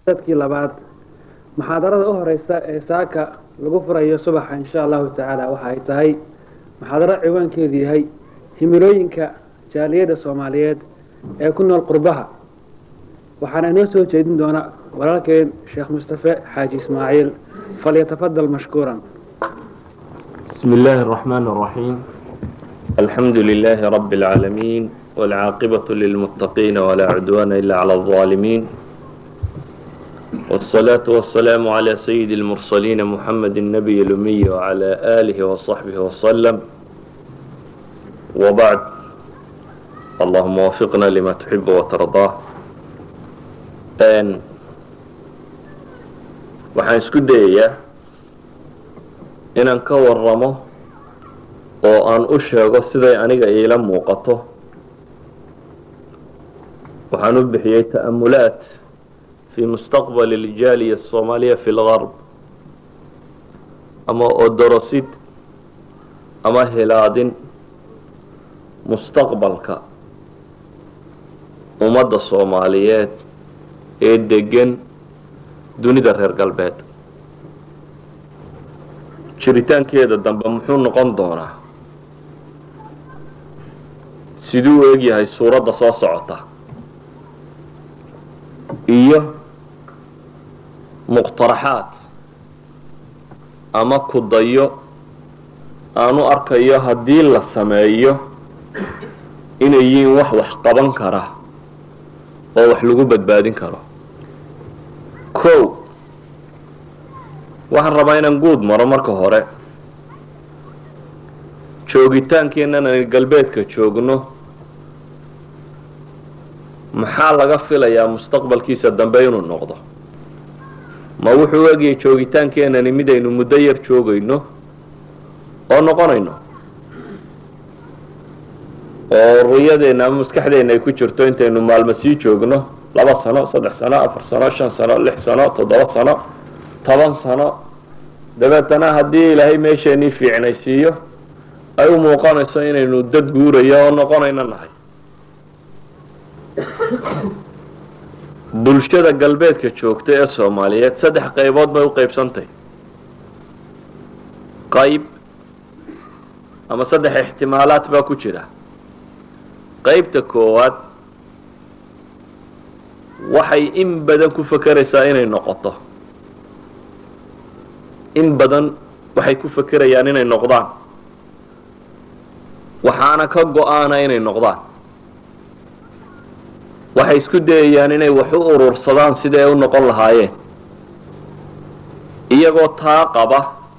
dadkii labaad muxaadarada u horeysa ee saaka lagu furayo subaxa insha allahu tacaala waxa ay tahay muxaadaro ciwaankeedu yahay himilooyinka jaaliyadda soomaaliyeed ee ku nool qurbaha waxaana inoo soo jeedin doona walaalkeen sheekh mustafe xaaji ismaaciil falyatafadal mashkuuran بسم الله الرحمن الرحيم الحمد لله رب العالمين والعاقبة للمتقين ولا عدوان إلا على الظالمين والصلاة والسلام على سيد المرسلين محمد النبي الأمي وعلى آله وصحبه وسلم وبعد اللهم وفقنا لما تحب وترضاه أن waxaan isku dayayaa inaan ka waramo oo aan u sheego siday aniga iila muuqato waxaan u bixiyey ta'amulaat fi mustaqbal iljaaliya asoomaaliya fi lgarb ama odorosid ama hilaadin mustaqbalka ummadda soomaaliyeed ee degan dunida reer galbeed jiritaankeeda dambe muxuu noqon doonaa siduu u egyahay suuradda soo socota iyo muqtaraxaad ama kudayo aanu arkayo haddii la sameeyo inay yihiin wax wax qaban kara oo wax lagu badbaadin karo kow waxaan rabaa inaan guud maro marka hore joogitaankeennan aan galbeedka joogno maxaa laga filayaa mustaqbalkiisa dambe inuu noqdo ma wuxuu egyahay joogitaankeenani midaynu muddo yar joogayno oo noqonayno oo ruyadeenna ama maskaxdeenna ay ku jirto intaynu maalmo sii joogno laba sano saddex sano afar sano shan sano lix sano toddoba sano toban sano dabeetana haddii ilaahay meesheenii fiicnaysiiyo ay u muuqanayso inaynu dad guurayo oo noqonayno nahay bulshada galbeedka joogta ee soomaaliyeed saddex qaybood bay u qaybsantahy qayb ama saddex ixtimaalaad baa ku jira qaybta koowaad waxay in badan ku fakeraysaa inay noqoto in badan waxay ku fakerayaan inay noqdaan waxaana ka go-aana inay noqdaan waxay isku dayayaan inay wax u urursadaan sidii ay u noqon lahaayeen iyagoo taa qaba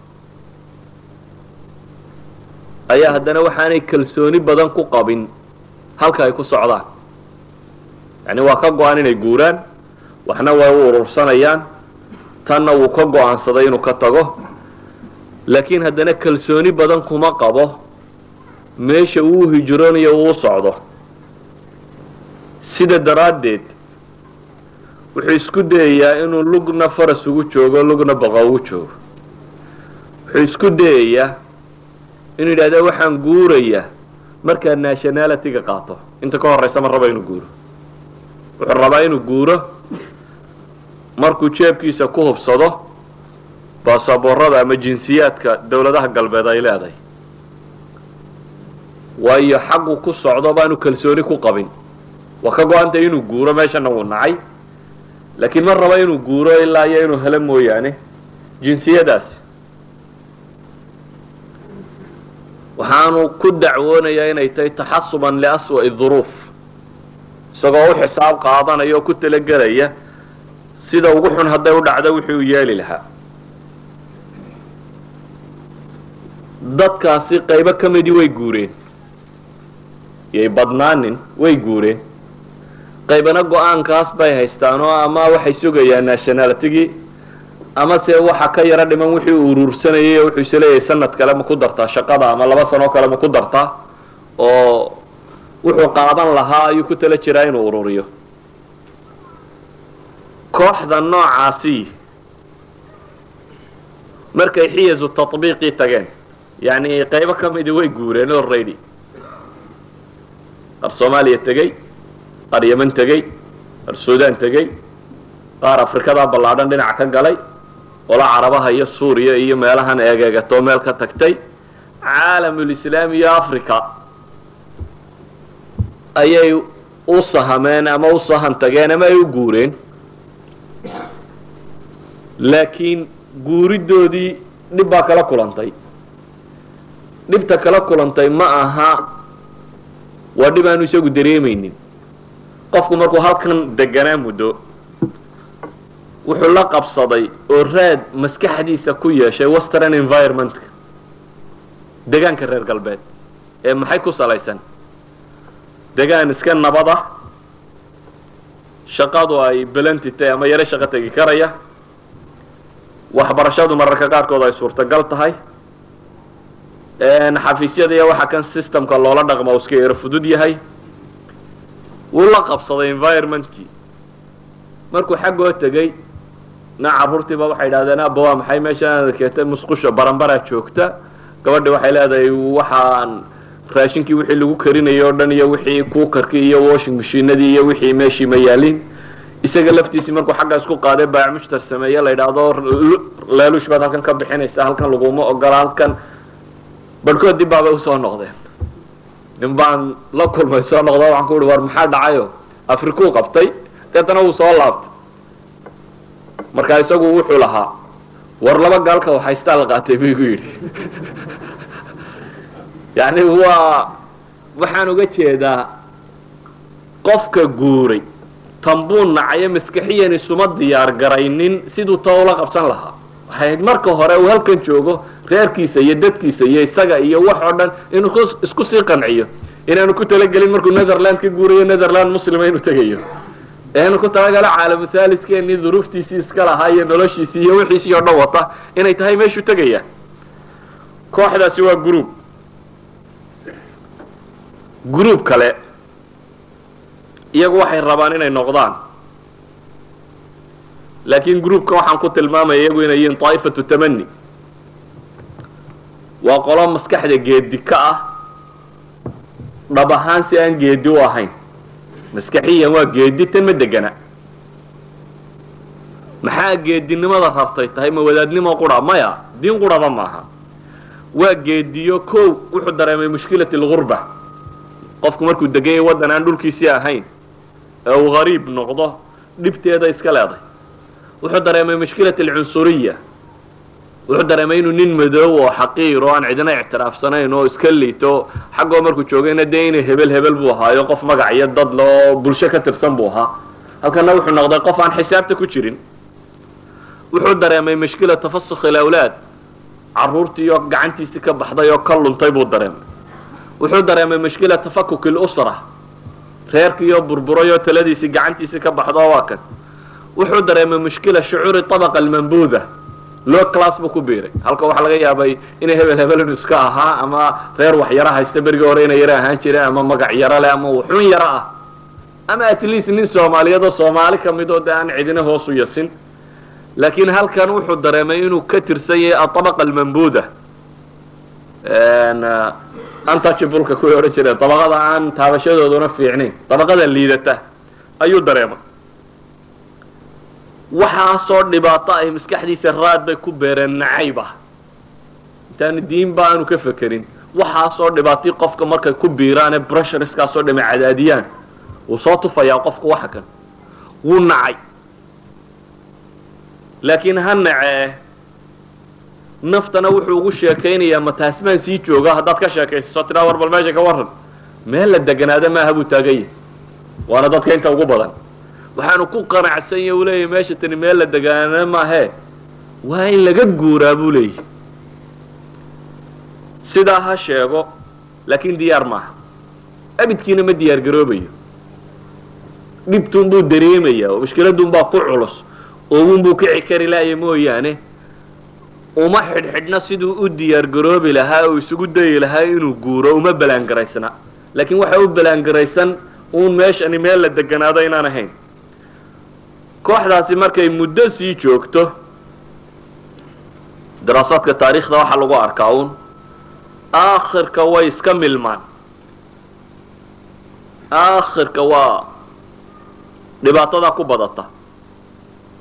ayaa haddana waxaanay kalsooni badan ku qabin halka ay ku socdaan yacni waa ka go-an inay guuraan waxna way u urursanayaan tanna wuu ka go-aansaday inuu ka tago laakiin haddana kalsooni badan kuma qabo meesha uu hijroonayo uu socdo sida daraaddeed wuxuu isku dayayaa inuu lugna faras ugu joogo lugna baqa ugu joogo wuxuu isku dayayaa inuu yidhahda waxaan guurayaa markaa nationality-ga qaato inta ka horeysa ma raba inuu guuro wuxuu rabaa inuu guuro markuu jeebkiisa ku hubsado baasaboorada ama jinsiyaadka dowladaha galbeed ay leedahay waayo xaqu ku socdo baanu kalsooni ku qabin waa ka go-antay inuu guuro meeshana wuu nacay laakiin ma raba inuu guuro ilaa iyo inuu helo mooyaane jinsiyadaasi waxaanu ku dacwoonayaa inay tahay taxasuban liaswa'i duruuf isagoo u xisaab qaadanaya oo ku talagelaya sida ugu xun hadday u dhacdo wixii uu yeeli lahaa dadkaasi qaybo ka midii way guureen yay badnaanin way guureen qaybana go-aankaas bay haystaan oo ama waxay sugayaan nationalitigii ama se waxa ka yaro dhiman wixii uu uruursanayay wuxuu is leeyahay sanad kale ma ku dartaa shaqada ama laba sanoo kale ma ku dartaa oo wuxuu qaadan lahaa ayuu ku tala jiraa inuu ururiyo kooxda noocaasi markay xiyasu tatbiiqii tageen yacni qaybo ka midii way guureen already qaar soomaaliya tegey qaar yeman tegey qaar suudaan tegey qaar afrikada ballaadhan dhinac ka galay ola carabaha iyo suuriya iyo meelahan eegeegatoo meel ka tagtay caalamulislaami iyo africa ayay u sahameen ama u sahan tageen ama ay u guureen laakiin guuridoodii dhib baa kala kulantay dhibta kala kulantay ma aha waa dhib aanu isagu dareemaynin qofku markuu halkan deganaa muddo wuxuu la qabsaday oo raad maskaxdiisa ku yeeshay western environmentka degaanka reer galbeed ee maxay ku salaysan degaan iska nabad ah shaqadu ay belantitay ama yaro shaqo tegi karaya waxbarashadu mararka qaarkood ay suurtagal tahay xafiisyada iyo waxa kan systemka loola dhaqma u iska yaro fudud yahay wuu la qabsaday environmentkii markuu xaggoo tegey na carruurtiiba waxay idhahdeen abba waa maxay meeshaan keetay musqusha baranbaraa joogta gabadhi waxay leedahay waxaan raashinkii wixii lagu karinayay o dhan iyo wixii kuukarkii iyo washing mashiinadii iyo wixii meeshii ma yaalin isaga laftiisii markuu xagga isku qaaday baac mushtar sameeye la yidhaahdo laaluush baad halkan ka bixinaysa halkan laguma ogola halkan barhkood dib baabay usoo noqdeen nin baan la kulmay soo noqdo waxaan ku uhi war maxaa dhacayo afrikuu qabtay deetana wuu soo laabtay markaa isagu wuxuu lahaa war laba gaalka waxaystaa la qaatay buu igu yidhi yani waa waxaan uga jeedaa qofka guuray tanbuu nacayo maskaxiyan isuma diyaar garaynin siduu ta ula qabsan lahaa waxay ahayd marka hore uu halkan joogo reerkiisa iyo dadkiisa iyo isaga iyo wax oo dhan inuu isku sii qanciyo inaanu ku talagelin markuu netherland ka guurayo netherland muslima inuu tegayo eanu ku talagalo caalamu thalidkeeni duruuftiisii iska lahaa iyo noloshiisii iyo wixiisii oo dhan wata inay tahay meeshuu tegaya kooxdaasi waa groub groub kale iyagu waxay rabaan inay noqdaan laakiin groupka waxaan ku tilmaamaya iyagu inay yihiin daa'ifatu tamani waa qolo maskaxda geedi ka ah dhab ahaan si aan geedi u ahayn maskaxiyan waa geedi tan ma degana maxaa geedinimada rabtay tahay ma wadaadnimo qura maya diin quraba maaha waa geediyo kow wuxuu dareemay mushkilat algurba qofku markuu deganyay waddan aan dhulkiisii ahayn ee uu hariib noqdo dhibteeda iska leeday wuxuu dareemay mushkilat alcunsuriya wuxuu dareemay inuu nin madoow oo xaqiir oo aan cidina ictiraafsanayn oo iska liito xaggoo markuu joogayna dee inay hebel hebel buu ahaayo qof magac iyo dad le oo bulsho ka tirsan buu ahaa halkana wuxuu noqday qof aan xisaabta ku jirin wuxuu dareemay mushkila tafasukh ilawlaad carruurtii oo gacantiisii ka baxday oo ka luntay buu dareemay wuxuu dareemay mushkila tafakuk ilusra reerkiioo burburay oo taladiisii gacantiisii ka baxdo waa kan wuxuu dareemay mushkila shucuuri abaqa almambuuda loo class buu ku biiray halka waxaa laga yaabay inay hebel hebel inu iska ahaa ama reer wax yaro haysta berigii hore inay yaro ahaan jireen ama magac yaro leh ama wuxuun yaro ah ama at least nin soomaaliyeed oo soomaali ka mid oo de aan cidina hoos u yasin laakiin halkan wuxuu dareemay inuu ka tirsan yahay aطabaqa almambuuda untouchableka kuway odhan jireen dabaqada aan taabashadooduna fiicnayn dabaqada liidata ayuu dareemay waxaasoo dhibaato ah maskaxdiisa raad bay ku beereen nacayb ah intaanu diinba aanu ka fekerin waxaasoo dhibaatii qofka markay ku biiraane brusherskaasoo dhama cadaadiyaan wuu soo tufayaa qofku waxa kan wuu nacay laakiin ha nacee naftana wuxuu ugu sheekaynayaa ma taasmaan sii jooga haddaad ka sheekaysaso tiraa war bal meesha ka warran meel la deganaada maaha buu taagan yahay waana dadka inta ugu badan waxaanu ku qanacsan yahy uu leeyahy meesha tani meel la degaana maahee waa in laga guuraa buu leeyahy sidaa ha sheego laakiin diyaar maaha abidkiina ma diyaar garoobayo dhibtuun buu dareemayaa oo mushkiladun baa ku culus oowun buu kici kari laaya mooyaane uma xidhxidhna siduu u diyaar garoobi lahaa oo isugu dayi lahaa inuu guuro uma balaangaraysna laakiin waxa u balaangaraysan uun meeshani meel la deganaado inaan ahayn kooxdaasi markay muddo sii joogto daraasaadka taariikhda waxaa lagu arkaa uun aakhirka way iska milmaan aakhirka waa dhibaatadaa ku badata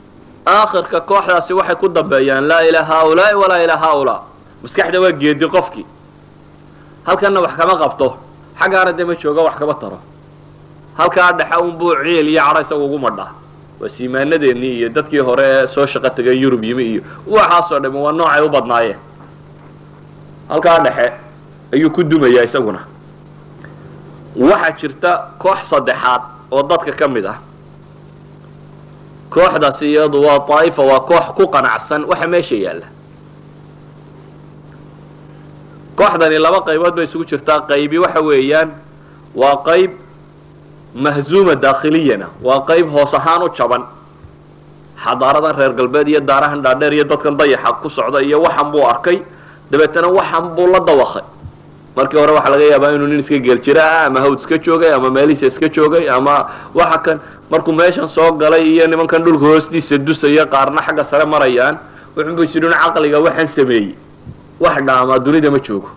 aakhirka kooxdaasi waxay ku dambeeyaan laa ilaa haaulaai walaa ilaa haaulaa maskaxda waa geedi qofkii halkanna wax kama qabto xaggaana dee ma jooga wax kama taro halkaa dhexe unbuu ciil iyo cadho isaga ugu madhaa waa siimaanadeennii iyo dadkii hore ee soo shaqo tegay yurub yimi iyo waxaasoo dhami waa noocay u badnaayeen halkaa dhexe ayuu ku dumayaa isaguna waxaa jirta koox saddexaad oo dadka ka mid ah kooxdaasi iyadu waa daa'ifa waa koox ku qanacsan waxa meesha yaalla kooxdani laba qaybood bay isugu jirtaa qaybi waxa weeyaan waa qayb mahzuuma daakhiliyana waa qayb hoos ahaan u jaban xadaaradan reer galbeed iyo daarahan dhaadheer iyo dadkan dayaxa ku socda iyo waxan buu arkay dabeetana waxan buu la dawakay markii hore waxaa laga yaabaa inuu nin iska geeljira ah ama hawd iska joogay ama meelihiisa iska joogay ama waxa kan markuu meeshan soo galay iyo nimankan dhulka hoostiisa dusaya qaarna xagga sare marayaan wuxuunbu isidhin caqliga waxaan sameeyey wax dhaamaa dunida ma joogo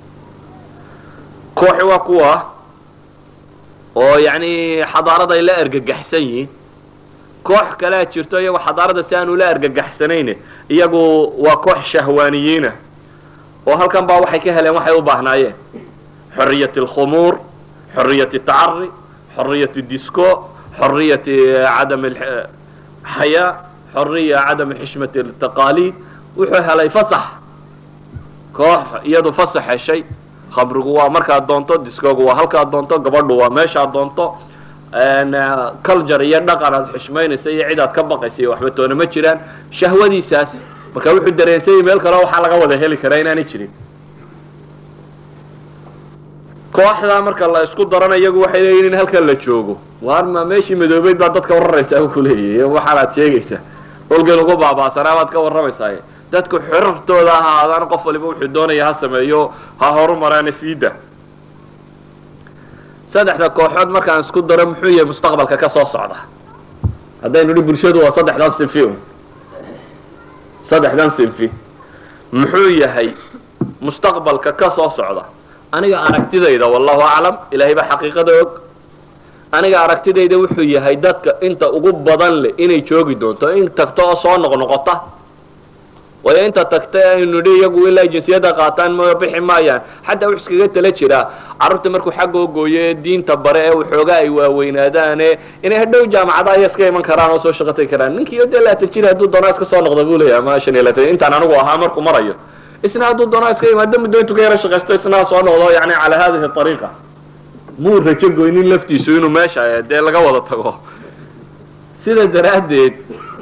kooxi waa kuwa oo yacni xadaarada ay la ergagaxsan yihiin koox kalea jirto iyagoo xadaarada si aanu la ergagaxsanayn iyagu waa koox shahwaaniyiina oo halkan baa waxay ka heleen waxay u baahnaayeen xoriyat alkhumuur xoriyat tacari xoriyat disco xoriyat cadam xayaa xoriya cadam xishmat taqaaliid wuxuu helay fasax koox iyadu fasax heshay khamrigu waa markaad doonto discogu waa halkaad doonto gabadhu waa meeshaad doonto culture iyo dhaqan aad xishmaynaysa iyo cid aad ka baqaysa iyo waxba toona ma jiraan shahwadiisaas marka wuxuu dareensayay meel kale waxaa laga wada heli karaa inaanay jirin kooxdaa marka la isku darana iyagu waxay leeyihin in halkan la joogo waarma meeshii madoobeyd baa dadka wararaysaa ku leeyahy waxaanaad sheegaysaa olgan ugu baabaasanaa baad ka warramaysaa dadku xorartooda ha ahaadaan qof waliba wuxuu doonaya ha sameeyo ha horumaraana siida saddexda kooxood markaan isku daro muxuu yahay mustaqbalka ka soo socda haddaynu hi bulshadu waa saddexdan sinfi un saddexdan sinfi muxuu yahay mustaqbalka ka soo socda aniga aragtidayda wallahu aclam ilaahay baa xaqiiqada og aniga aragtidayda wuxuu yahay dadka inta ugu badan leh inay joogi doonto in tagto oo soo noqnoqota waayo inta tagta aynu nidhi iyagu ilaa jinsiyadda qaataan ma bixi maayaan xataa wuxuu iskaga tala jiraa carruurta markuu xagga ogooyo ee diinta bare ee waxoogaa ay waaweynaadaane inay hadhow jaamacada aya iska iman karaan oo soo shaqo tagi karaan ninkii dee laatan jir hadduu doonaa iska soo noqda buu leeyahay ama shan iyo laatan intaan anigu ahaa markuu marayo isna hadduu doonaa iska imaado muddo intuu ka yaro shaqaysto isna soo noqdo yani calaa hadihi ariiqa muu rajo goynin laftiisu inuu meesha dee laga wada tago sida daraaddeed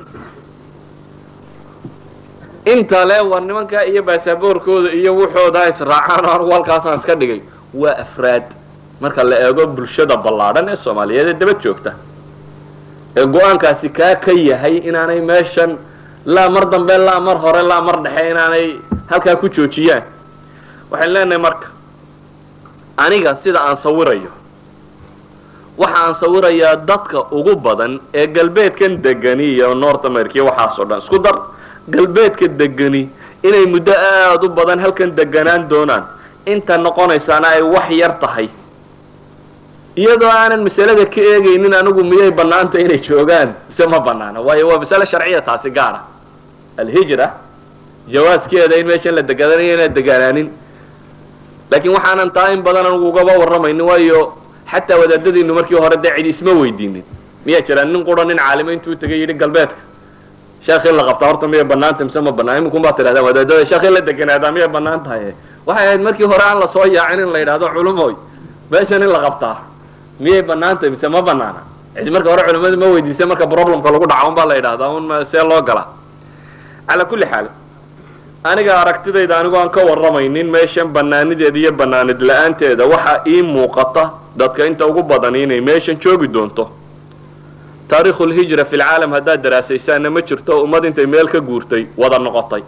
inta le war nimankaa iyo baasaboorkooda iyo wuxooda israacaan oo anigu halkaasaan iska dhigay waa afraad marka la eego bulshada ballaadhan ee soomaaliyeed ee dabad joogta ee go-aankaasi kaa ka yahay inaanay meeshan laa mar dambe laa mar hore laa mar dhexe inaanay halkaa ku joojiyaan waxaan leenahay marka aniga sida aan sawirayo waxa aan sawirayaa dadka ugu badan ee galbeedkan degani iyo north america iyo waxaas oo dhan isku dar galbeedka degani inay muddo aada u badan halkan deganaan doonaan inta noqonaysaana ay wax yar tahay iyadoo aanan masalada ka eegaynin anigu miyay banaanta inay joogaan mise ma banaana waayo waa masale sharciya taasi gaara alhijra jawaaskeeda in meeshan la degadanayo inaan deganaanin laakiin waxaanan taa in badan anigu ugaba warramaynin waayo xataa wadaadadiinu markii hore dee cidi isma weydiinin miyaa jiraan nin qura nin caalimo intuu tegay yidhi galbeedka sheekh in la qabtaa horta miyay banaanta mise ma banaan iminkun baa tidhahdaan wadaadada sheekh in la deganaadaa miyay banaan tahay waxay ahayd markii hore aan lasoo yaacin in la yidhahdo culumoy meeshan in la qabtaa miyay banaanta mise ma banaana cidi marka hore culimadu ma weydiisa marka problemka lagu dhaca un baa la yidhahdaa un see loo galaa calaa kulli xaal aniga aragtidayda anigu aan ka warramaynin meeshan banaanideeda iyo banaanid la-aanteeda waxaa ii muuqata dadka inta ugu badan inay meeshan joogi doonto taarikhu lhijra fi lcaalam haddaad daraasaysaanna ma jirto ummad intay meel ka guurtay wada noqotay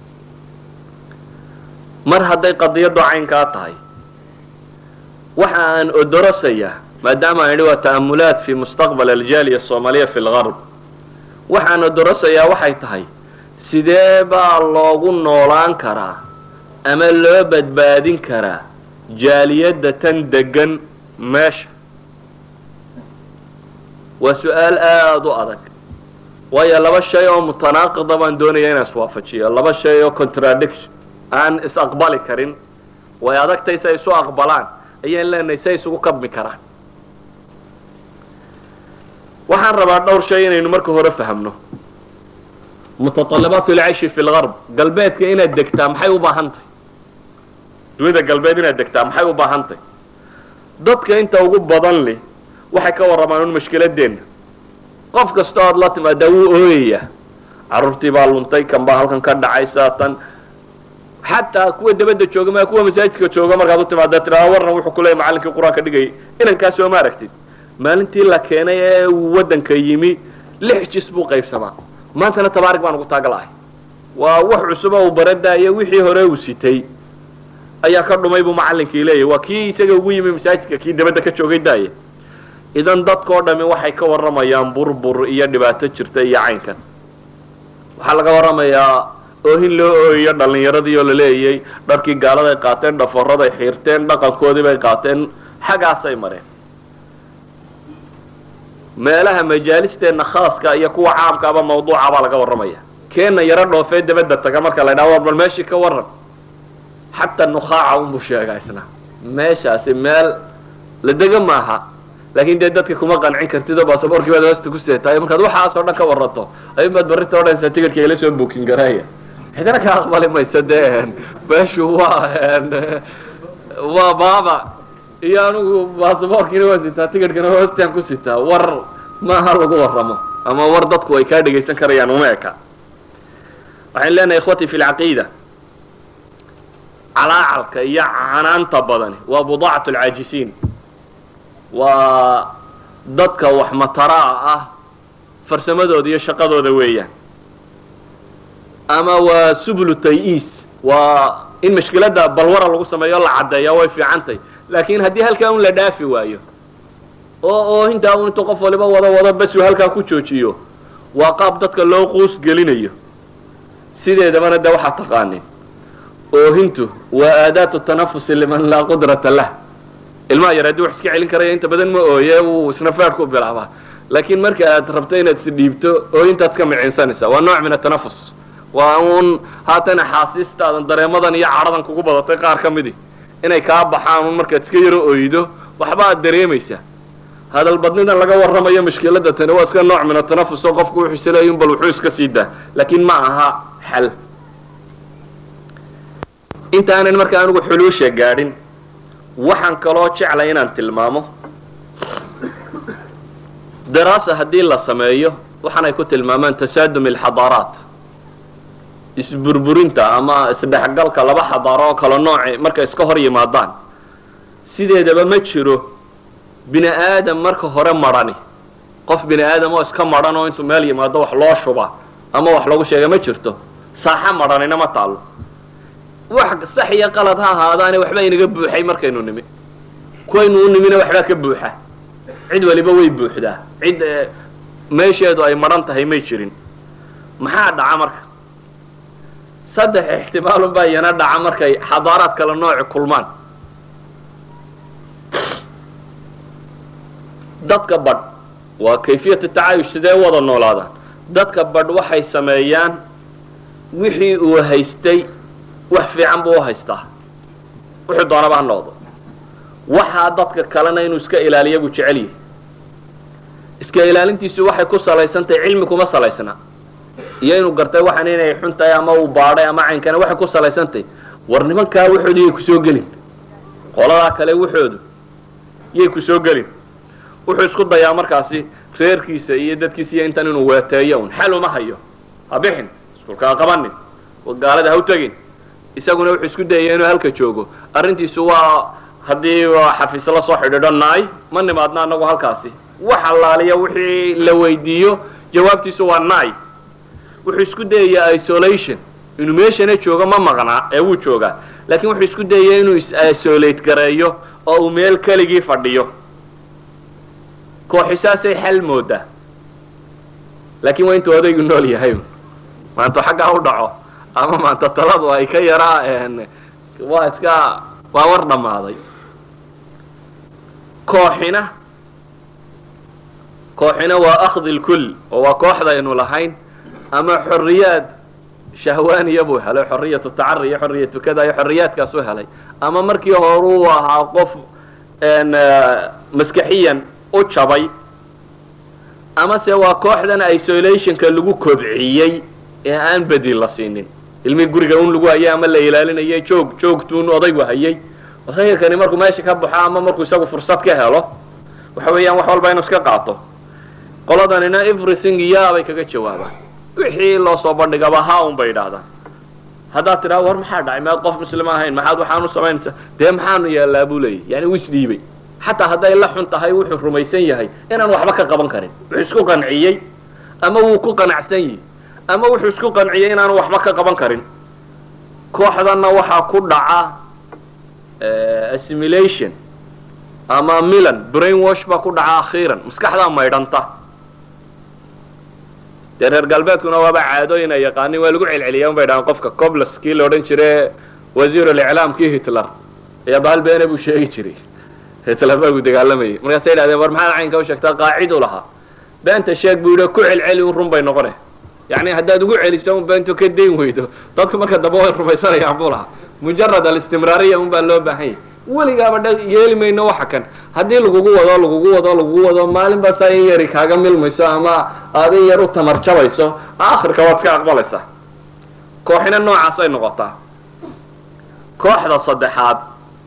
mar hadday qadiyaddu caynkaa tahay waxa aan odorosayaa maadaama aan idhi waa ta'amulaat fi mustaqbal aljaaliya asoomaaliya fi lgarb waxaan odorosayaa waxay tahay sidee baa loogu noolaan karaa ama loo badbaadin karaa jaaliyadda tan degan meesha waa su-aal aada u adag waayo laba shay oo mutanaaqida baan doonaya inaan iswaafajiyo laba shay oo contradiction aan is aqbali karin way adagtay si ay isu aqbalaan ayaan leenahay si ay isugu kabmi karaan waxaan rabaa dhowr shay inaynu marka hore fahamno mutalabaat lcayshi fi lgarb galbeedka inaad degtaa maxay u baahan tahay dunida galbeed inaad degtaa maxay u baahan tahay dadka inta ugu badan leh waxay ka warramaan un mashkiladeenna qof kasta oad la timaadaa wuu ooyayaa carruurtii baa luntay kan baa halkan ka dhacaysa tan xataa kuwa dabadda jooga ma kuwa masaajidka jooga markaad u timaada tiraa warran wuxuu ku leeyay macallinkii qur-aanka dhigayay inankaa soo ma aragtid maalintii la keenay ee uu waddanka yimi lix jis buu qaybsamaa maantana tabaarig baan ugu taagalahay waa wax cusuba uu baradaayo wixii hore uu sitay ayaa ka dhumay buu macallinkii leeyahy waa kii isaga ugu yimi masaajidka kii dabadda ka joogay daaya idan dadkao dhami waxay ka warramayaan burbur iyo dhibaato jirta iyo caynkan waxaa laga warramayaa oohin loo ooyayo dhallinyaradii oo la leeyay dharkii gaaladay qaateen dhafaraday xiirteen dhaqankoodii bay qaateen xaggaasay mareen meelaha majaalisteenna khaaska iyo kuwa caamkaaba mawduuca baa laga warramaya keenna yaro dhoofee dabadda taga marka la ydhaha war bal meeshii ka warran xataa nukhaaca unbuu sheegaa isna meeshaasi meel la dega maaha laakin dee dadka kuma qancin kartid oo baasaboorkii baad hoosta ku seetaay markaad waxaas oo dhan ka warranto ayun baad barrinta odhanaysaa ticketka ila soo bookin garaaya cidina ka aqbali maysa dee meeshu waa waa baaba iyo anigu baasaboorkiina waan sitaa ticketkana hoostaan ku sitaa war maaha lagu warramo ama war dadku ay kaa dhegaysan karayaan uma eka waxaan leenahay ikhwatii fi lcaqiida calaacalka iyo canaanta badani waa budaacatu alcaajisiin waa dadka wax mataraa ah farsamadooda iyo shaqadooda weeyaan ama waa sublu tay-iis waa in mashkiladda balwara lagu sameeyo la caddeeya way fiicantay laakiin haddii halkaa un la dhaafi waayo oo oo intaa un intuu qof waliba wado wado basuu halkaa ku joojiyo waa qaab dadka loo quus gelinayo sideedabana de waxaad taqaanin oohintu waa aadaatu tanafusi liman laa qudrata lah ilmaha yar haddii wax iska celin karaya inta badan ma ooye wuu isna feer ku bilaabaa laakiin marka aad rabto inaad isdhiibto ooyintaad ka micinsanaysaa waa nooc min atanafus waa uun haatan axaasiistaadan dareemadan iyo cadhadan kugu badatay qaar ka midi inay kaa baxaan un markaad iska yaro ooydo waxba aad dareemaysaa hadalbadnidan laga warramayo mashkilada tani waa iska nooc min atanafus oo qofku wuxuu isleeyin bal wuxuu iska sii daa laakiin ma aha xal intaanan marka anigu xuluusha gaadhin waxaan kaloo jeclay inaan tilmaamo daraasa haddii la sameeyo waxaanay ku tilmaamaan tasaadum alxadaaraat isburburinta ama isdhexgalka laba xadaaro oo kala nooci markay iska hor yimaadaan sideedaba ma jiro bini aadam marka hore marhani qof bini aadam oo iska madhan oo intuu meel yimaado wax loo shuba ama wax lagu sheega ma jirto saaxa madhanina ma taalo wax sax iyo qalad ha ahaadaane waxba inaga buuxay markaynu nimi kuwaynu u nimina waxbaa ka buuxa cid waliba way buuxdaa cid meesheedu ay madhan tahay may jirin maxaa dhaca marka saddex ixtimaalun baa iyana dhaca markay xadaaraad kala nooci kulmaan dadka badh waa kayfiyata tacaayush sidee wada noolaadaan dadka badh waxay sameeyaan wixii uu haystay wax fiican buu u haystaa wuxuu doonaba ha noqdo waxaa dadka kalena inuu iska ilaaliya buu jecel yahay iska ilaalintiisu waxay ku salaysantahay cilmi kuma salaysna iyo inuu gartay waxan inay xun tahay ama uu baadhay ama caynkana waxay ku salaysantahay war nimankaa waxoodu yay kusoo gelin qoladaa kale waxoodu yay kusoo gelin wuxuu isku dayaa markaasi reerkiisa iyo dadkiisa iyo intan inuu weeteeyo un xal uma hayo ha bixin iskulka ha qabanin gaalada ha u tegin isaguna wuxuu isku dayaya inuu halka joogo arrintiisu waa haddii xafiis la soo xidhiidho naay ma nimaadna anagu halkaasi wax allaaliya wixii la weydiiyo jawaabtiisu waa naay wuxuu isku dayayaa isolation inuu meeshana joogo ma maqnaa ee wuu joogaa laakiin wuxuu isku dayaya inuu is-isolate gareeyo oo uu meel keligii fadhiyo kooxisaasay xal moodaa laakiin waa intuu odaygu nool yahay maanta xaggaa u dhaco ama maanta taladu ay ka yaraa waa iska waa war dhammaaday kooxina kooxina waa akhdi lkull oo waa kooxda aynu lahayn ama xorriyaad shahwaaniya buu helay xorriyatu tacari iyo xorriyatu kada iyo xorriyaadkaasuu helay ama markii hore uu ahaa qof maskaxiyan u jabay ama se waa kooxdan isolationka lagu kobciyey ee aan bedil la siinin ilmii guriga un lagu hayay ama la ilaalinayay joog joogtuun odaygu hayay odayga kani markuu meesha ka baxo ama markuu isagu fursad ka helo waxa weeyaan wax walba inuu iska qaato qoladanina everything ya bay kaga jawaabaan wixii loo soo bandhigaba ha un bay idhaahdaan haddaad tidhaha war maxaa dhacay maad qof muslima ahayn maxaad waxaan u samaynaysaa dee maxaanu yeellaa buu leeyahy yani wuu isdhiibay xataa hadday la xun tahay wuxuu rumaysan yahay inaan waxba ka qaban karin wuxuu isku qanciyey ama wuu ku qanacsan yihi ama wuxuu isku qanciyey inaanu waxba ka qaban karin kooxdanna waxaa ku dhaca assimilation ama milan brain wash baa ku dhaca akhiiran maskaxdaa maydhanta dee reer galbeedkuna waaba caadooyin ay yaqaanin waa lagu celceliya un bay dhahaan qofka coblas kii la odhan jire wasiiruliclaamkii hitler ayaa bahal beene buu sheegi jiray hitler baa gu dagaalamayay markaasay yidhahdeen war maxaad caynka u sheegtaa qaaciduu lahaa beenta sheeg buu yidhi ku celceli un run bay noqone yacni haddaad ugu celiso un beentu ka dayn weydo dadku marka dambe way rumaysanayaan buu lahaa mujarad alistimraariya un baa loo baahan yahy weligaaba dha yeeli mayno waxa kan haddii lagugu wado lagugu wado lagugu wado maalin baa saa in yari kaaga milmayso ama aad in yar u tamar jabayso akhirka waad iska aqbalaysaa kooxina noocaasay noqotaa kooxda saddexaad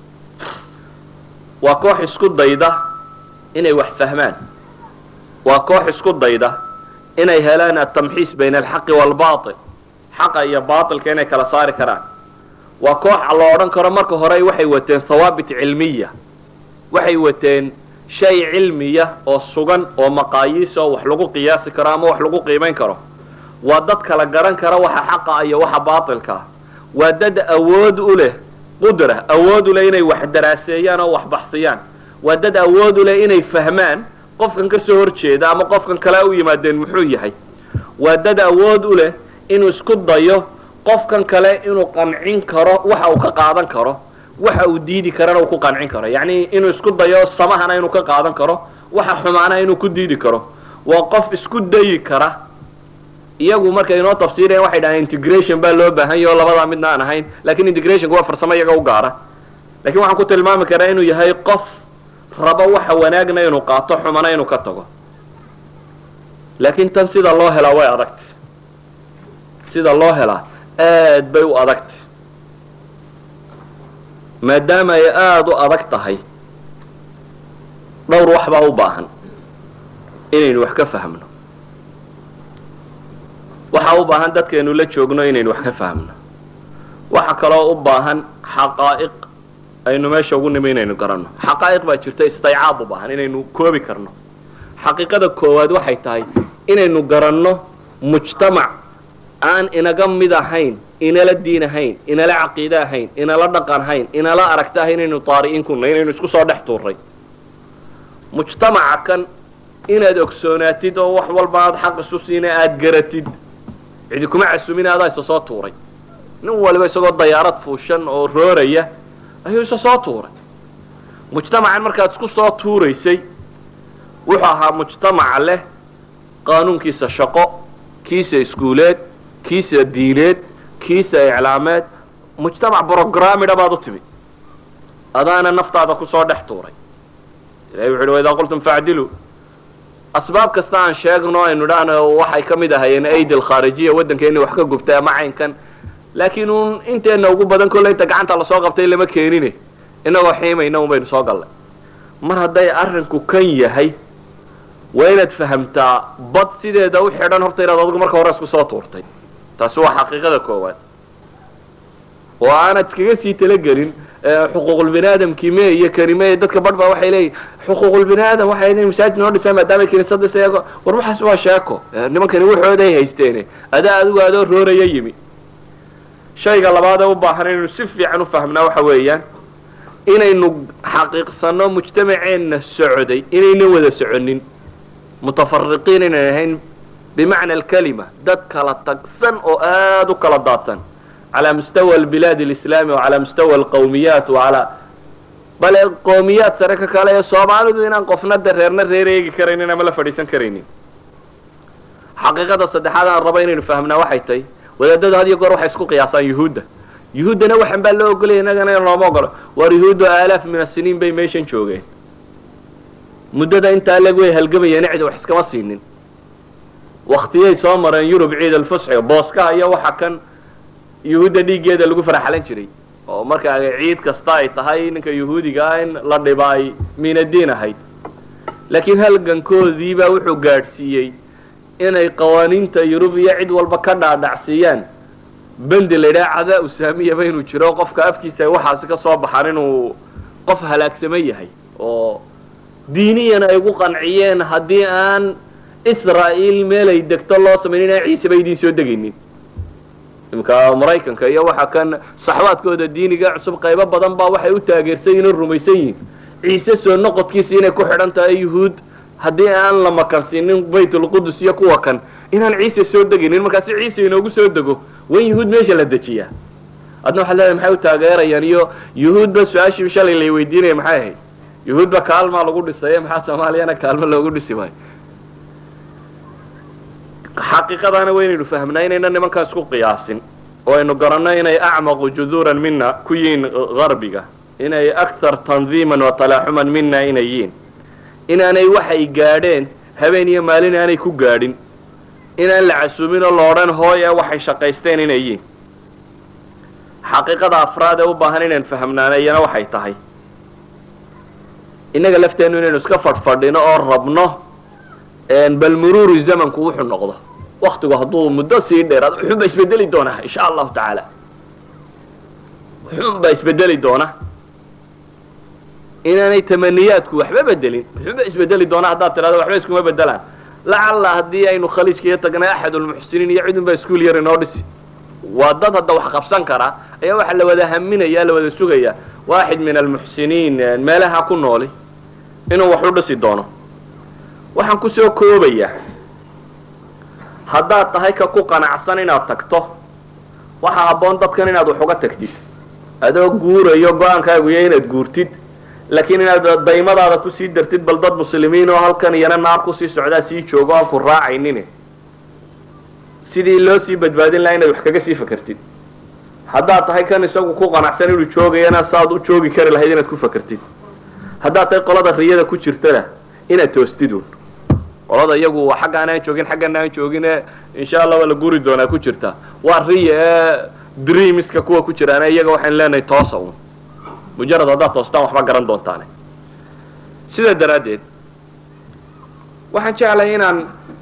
waa koox isku dayda inay wax fahmaan waa koox isku dayda inay helaan atamxiis bayna alxaqi waalbail xaqa iyo baailka inay kala saari karaan waa koox la odhan karo marka hore waxay wateen hawaabit cilmiya waxay wateen shay cilmiya oo sugan oo maqaayiis oo wax lagu qiyaasi karo ama wax lagu qiimayn karo waa dad kala garan kara waxa xaqa iyo waxa baatilkaa waa dad awood u leh qudra awood u leh inay wax daraaseeyaan oo wax baxsiyaan waa dad awood u leh inay fahmaan qofkan ka soo horjeeda ama qofkan kale u yimaadeen muxuu yahay waa dad awood u leh inuu isku dayo qofkan kale inuu qancin karo waxa uu ka qaadan karo waxa uu diidi karana uu ku qancin karo yacni inuu isku dayo samahana inuu ka qaadan karo waxa xumaana inuu ku diidi karo waa qof isku dayi kara iyagu markay inoo tafsiirayaan waxay dhahaan integration baa loo baahan yaho labadaa midna aan ahayn lakin integrationka waa farsamo iyaga u gaara lakin waxaan ku tilmaami karaa inuu yahay qof rabo waxa wanaagna inuu qaato xumana inuu ka tago laakin tan sida loo helaa way adagtay sida loo helaa aad bay u adagtay maadaama ay aada u adag tahay dhowr wax baa u baahan inaynu wax ka fahmno waxaa u baahan dadkaynu la joogno inaynu wax ka fahmno waxa kaloo u baahan xaqaa'iq aynu meesha ugu nimi inaynu garanno xaqaa'iq baa jirta istaycaab u baahan inaynu koobi karno xaqiiqada koowaad waxay tahay inaynu garanno mujtamac aan inaga mid ahayn inala diin ahayn inala caqiide ahayn inala dhaqan ahayn inala aragta ahayn inaynu taari'iin kuna inaynu isku soo dhex tuuray mujtamaca kan inaad ogsoonaatid oo wax walba aad xaq isu siina aada garatid cidi kuma casumin adaa isa soo tuuray nin waliba isagoo dayaarad fuushan oo rooraya ayuu isa soo tuuray mujtamacan markaad isku soo tuuraysay wuxuu ahaa mujtamaca leh qaanuunkiisa shaqo kiisa iskuuleed kiisa diineed kiisa iclaameed mujtamac brogramida baad u timid adaana naftaada kusoo dhex tuuray ilahi wuxu uhi waidaa qultum facdiluu asbaab kasta aan sheegno aynu idhaahno waxay ka mid ahayeen aidi alkhaarijiya waddankeena wax ka gubtay ama caynkan laakiin uun inteena ugu badan kolle inta gacanta lasoo qabtay lama keenine inagoo xiimayna un baynu soo gallay mar hadday arrinku kan yahay waa inaad fahamtaa bad sideeda u xidhan horta inaad adigu marka hore isku soo tuurtay taasi waa xaqiiqada koowaad oo aanad iskaga sii talagelin xuquuqulbini aadamkii me iyo karime dadka badh baa waxay leeyihin xuquuqulbini aadam waxay leeyihin masaajid noo dhisaan maadaama kiniisada isago war waxaas waa sheeko nimankani waxooday haysteene adaa adigu adoo rooraya yimi shayga labaad ee u baahan inaynu si fiican u fahmnaa waxa weeyaan inaynu xaqiiqsano mujtamaceenna socday inayna wada soconin mutafariqiin inay ahayn bimacna alkalima dad kala tagsan oo aada u kala daadsan calى mustawa albilaad alislami wacalى mustawa alqawmiyaat wacalى bale qoomiyaad sare ka kale ee soomaalidu inaan qofna de reerna reer eegi karaynin ama la fadhiisan karaynin xaqiiqada saddexaad aan rabo inaynu fahmnaa waxay tahay wadaadadu had iyo goor waxay isku qiyaasaan yuhuudda yuhuuddana waxan baa loo ogolaya innagana in looma ogolo waar yuhuuddu aalaaf min asiniin bay meeshan joogeen muddada intaa leg way halgamayeen cid wax iskama siinin waktiyay soo mareen yurub ciid alfusxi booskaha iyo waxa kan yuhuudda dhiiggeeda lagu faraxalan jiray oo marka ciid kasta ay tahay ninka yuhuudiga ah in la dhiba ay miinadiin ahayd laakiin halgankoodiibaa wuxuu gaadhsiiyey inay qawaaniinta yurub iyo cid walba ka dhaadhacsiiyaan bendi la yidhaha cadaa usaamiyaba inuu jiro qofka afkiisa ay waxaasi ka soo baxaan inuu qof halaagsaman yahay oo diiniyan ay ugu qanciyeen haddii aan israa'iil meelay degto loo samayn inaan ciiseba idiin soo degaynin imika maraykanka iyo waxa kan saxwaadkooda diiniga cusub qaybo badan baa waxay u taageersan yihin o rumaysan yihiin ciise soo noqodkiisa inay ku xidhan tahay yuhuud haddii aan la makansiinin baytulqudus iyo kuwa kan inaan ciise soo degaynin markaasi ciise inoogu soo dego wan yuhuud meesha la dejiyaa adna waxaad leedahay maxay u taageerayaan iyo yuhuudba su-aashii shalay lay weydiinaya maxay ahayd yuhuudba kaalmaa lagu dhisaye maxaa soomaaliyana kaalmo loogu dhisi waayo xaqiiqadaana waynaynu fahmnaa inayna nimankaa isku qiyaasin oo aynu garanno inay acmaqu juduuran mina ku yihiin garbiga inay akthar tandiiman wa talaaxuman mina inay yihiin inaanay waxay gaadheen habeen iyo maalin aanay ku gaadhin inaan la casuumin oo la odhan hooye waxay shaqaysteen inay yihiin xaqiiqada afraad ee u baahan inaan fahmnaana iyana waxay tahay innaga lafteennu inaynu iska fadhfadhino oo rabno bal muruuru zamanku wuxuu noqdo waktigu hadduu muddo sii dheeraad wuxuunbaa isbedeli doonaa insha allahu tacaala wuxuunbaa isbedeli doona inaanay tamaniyaadku waxba bedelin wuxuunbaa isbedeli doona haddaad tidhahdo waxba iskuma bedelaan lacalla haddii aynu khaliijkaiyo tagnay axadulmuxsiniin iyo cidunbaa iskuol yar inoo dhisi waa dad hadda wax qabsan karaa ayaa waxaa la wada haminaya la wada sugaya waaxid min almuxsiniin meelaha ku nooli inuu wax u dhisi doono waxaan kusoo koobayaa haddaad tahay ka ku qanacsan inaad tagto waxaa habboon dadkan inaad wax uga tagtid adoo guurayo go-aankaagu iyo inaad guurtid laakiin inaad daymadaada kusii dartid bal dad muslimiin oo halkan iyana naar kusii socdaa sii joogo aan ku raacaynin sidii loo sii badbaadin lahaa inaad wax kaga sii fakertid haddaad tahay kan isagu ku qanacsan inuu joogayana saaad u joogi kari lahayd inaad ku fakertid haddaad tahay qolada riyada ku jirtana inaad toostidun qolada iyagu xaggaan aan joogin xaggan aan joogine insha allah waa la guri doonaa ku jirta waa riya ee dreamiska kuwa ku jiraana iyaga waxaan leenahay toosa un mujarad haddaad toostaan waxba garan doontaane sidaa daraaddeed waxaan jeclahay inaan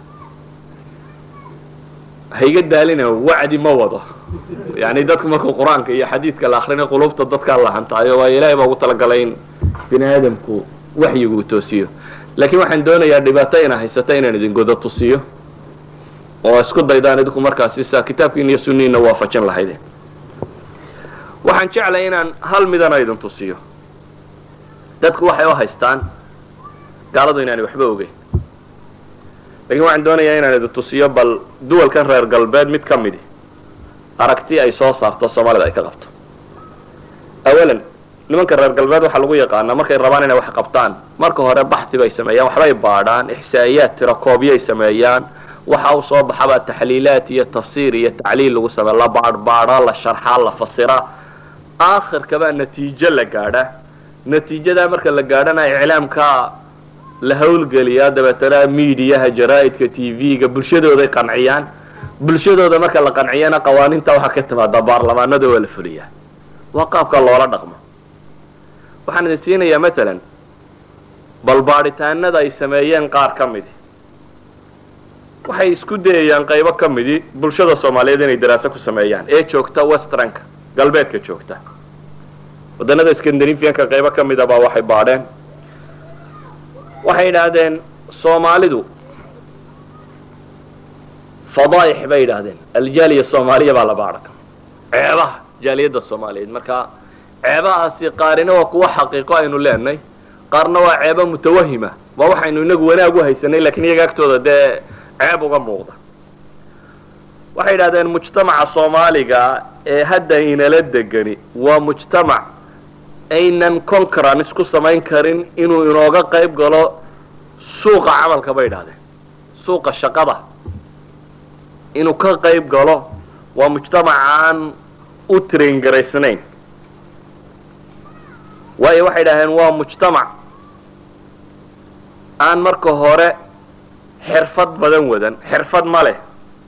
hayga daalina wacdi ma wado yani dadku markuu qur-aanka iyo xadiidka la akrina qulubta dadkaa la hantaayo waayo ilahay baa ugu talagalay in bini aadamku waxyigu uu toosiyo laakiin waxaan doonayaa dhibaato ina haysata inaan idin godo tusiyo oo isku daydaan idinku markaasi saa kitaabkiina iyo sunniina waafajin lahayde waxaan jeclay inaan hal midana idin tusiyo dadku waxay u haystaan gaaladu inaanay waxba ogeyn lakin waxaan doonayaa inaan idin tusiyo bal duwalkan reer galbeed mid ka midi aragti ay soo saarto soomaalida ay ka qabto awalan nimanka reer galbeed waxaa lagu yaqaanaa markay rabaan inay wax qabtaan marka hore baxi bay sameeyaan waxbay baadhaan ixsaa'iyaad tirakoobyay sameeyaan waxa u soo baxabaa taxliilaad iyo tafsiir iyo tacliil lagu sameeya la baadhbaadho la sharxaa la fasira aakhirkabaa natiijo la gaadha natiijadaa marka la gaadhana iclaamka la hawlgeliyaa dabeetana miidiyaha jaraa'idka t v-ga bulshadooday qanciyaan bulshadooda marka la qanciyana qawaaniinta waxaa ka timaada baarlamaanada waa la fuliyaa waa qaabka loola dhaqmo waxaan idin siinayaa matalan bal baadhitaanada ay sameeyeen qaar ka midi waxay isku dayayaan qaybo ka midi bulshada soomaaliyeed inay daraaso ku sameeyaan ee joogta westranka galbeedka joogta waddanada scandinavianka qaybo ka mida baa waxay baadheen waxay yidhaahdeen soomaalidu fadaa'ix bay yidhaahdeen aljaaliya soomaaliya baa la baadha ceebaha jaaliyadda soomaaliyeed marka ceebahaasi qaarina waa kuwa xaqiiqo aynu leenahay qaarna waa ceebo mutawahima waa waxaynu inagu wanaag u haysanay lakiin iyaga agtooda dee ceeb uga muuqda waxay yidhahdeen mujtamaca soomaaliga ee hadda inala degani waa mujtamac aynan concurrence ku samayn karin inuu inooga qayb galo suuqa camalka bay idhahdeen suuqa shaqada inuu ka qayb galo waa mujtamac aan u train garaysnayn waayo waxay idhahdeen waa mujtamac aan marka hore xirfad badan wadan xirfad ma leh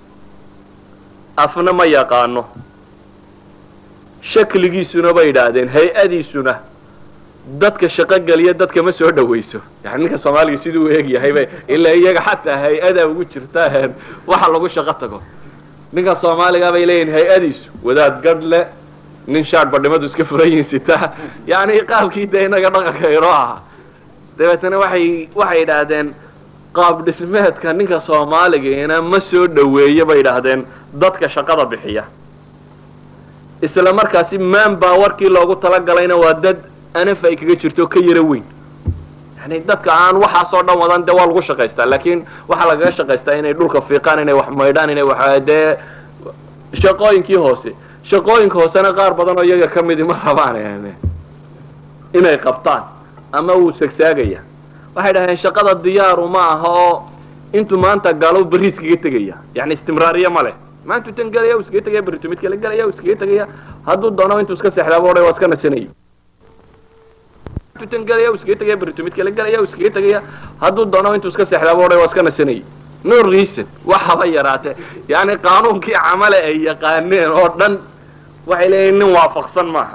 afna ma yaqaano shakligiisuna bay idhaahdeen hay-adiisuna dadka shaqo geliya dadka ma soo dhawayso yani ninka soomaaliga siduu u eegyahay bay ilaa iyaga xataa hay-ada ugu jirta waxa lagu shaqo tago ninka soomaaliga bay leeyihin hay-adiisu wadaad gadh le nin shaadh badhimadu iska furayin sita yani qaabkii dee inaga dhaqanka inoo aha dabeetana waxay waxay idhaahdeen qaab dhismeedka ninka soomaaligaina ma soo dhaweeyo bay idhaahdeen dadka shaqada bixiya isla markaasi man bawarkii loogu talagalayna waa dad anaf ay kaga jirto ka yaro weyn yani dadka aan waxaasoo dhan wadan dee waa lagu shaqaystaa laakiin waxaa lagaga shaqaystaa inay dhulka fiiqaan inay wax maydhaan inay wax dee shaqooyinkii hoose shaqooyinka hoosena qaar badan oo iyaga ka midi ma rabaan inay qabtaan ama wuu sagsaagaya waxay dhaheen shaqada diyaaru ma aha oo intuu maanta galo berri iskaga tegaya yani istimraariye ma leh maantuu tan gelaya u iskaga tegaya berritu mid kale gelaya u iskaga tegaya hadduu doono intuu iska seexdaaba odhay waa iska nasanayay tan gelaya u iskaga tegaya berritu mid kale gelaya u iskaga tegaya hadduu doono intuu iska seexdaaba odhay waa iska nasanayay no reason wax haba yaraatee yani qaanuunkii camale ay yaqaaneen oo dhan waxay leeyihin nin waafaqsan maaha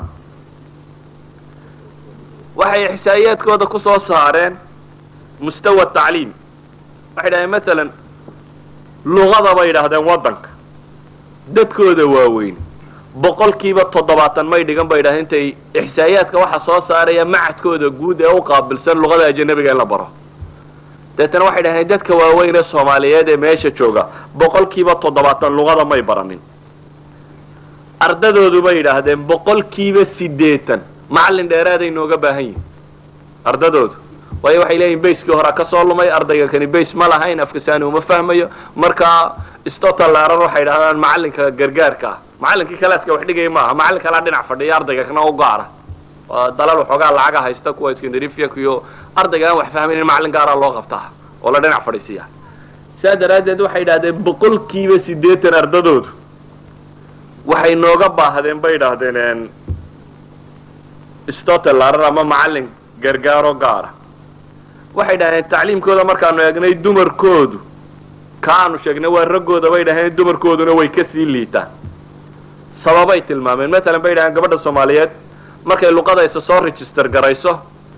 waxay ixsaa'iyaadkooda ku soo saareen mustawa tacliim waxay dhahdeen maalan luqada bay yidhaahdeen waddanka dadkooda waaweyn boqolkiiba toddobaatan may dhigan bay yidhahdeen intay ixsaa'iyaadka waxa soo saaraya macadkooda guud ee u qaabilsan luqada ajanabiga in la baro deetana waxay dhahdeen dadka waaweyn ee soomaaliyeed ee meesha jooga boqolkiiba toddobaatan luqada may baranin ardadoodu bay yidhaahdeen boqolkiiba siddeetan macallin dheeraaday nooga baahan yihin ardadoodu waayo waxay leeyihin bayskii horaa ka soo lumay ardayga kani bays ma lahayn afkasaani uma fahmayo marka stotalarar waxay dhahdaan macallinka gargaarka ah macallinkii kalaaska wax dhigaya maaha macallin kalaa dhinac fadhiya ardayga kana u gaara waa dalal waxoogaa lacaga haysta kuwa skandarifianka iyo ardayga aan wax fahmaynin macallin gaaraa loo qabtaa oo la dhinac fadhiisiya saa daraaddeed waxay idhahdeen boqolkiiba siddeetan ardadoodu waxay nooga baahdeen bay idhaahdeen stotelarar ama macallin gargaaro gaara waxay dhaheen tacliimkooda markaanu eegnay dumarkoodu ka aanu sheegnay waa raggooda bay dhaheen dumarkooduna way kasii liitaan sababay tilmaameen matalan bay dhaheen gabadha soomaaliyeed markay luqadaysa soo register garayso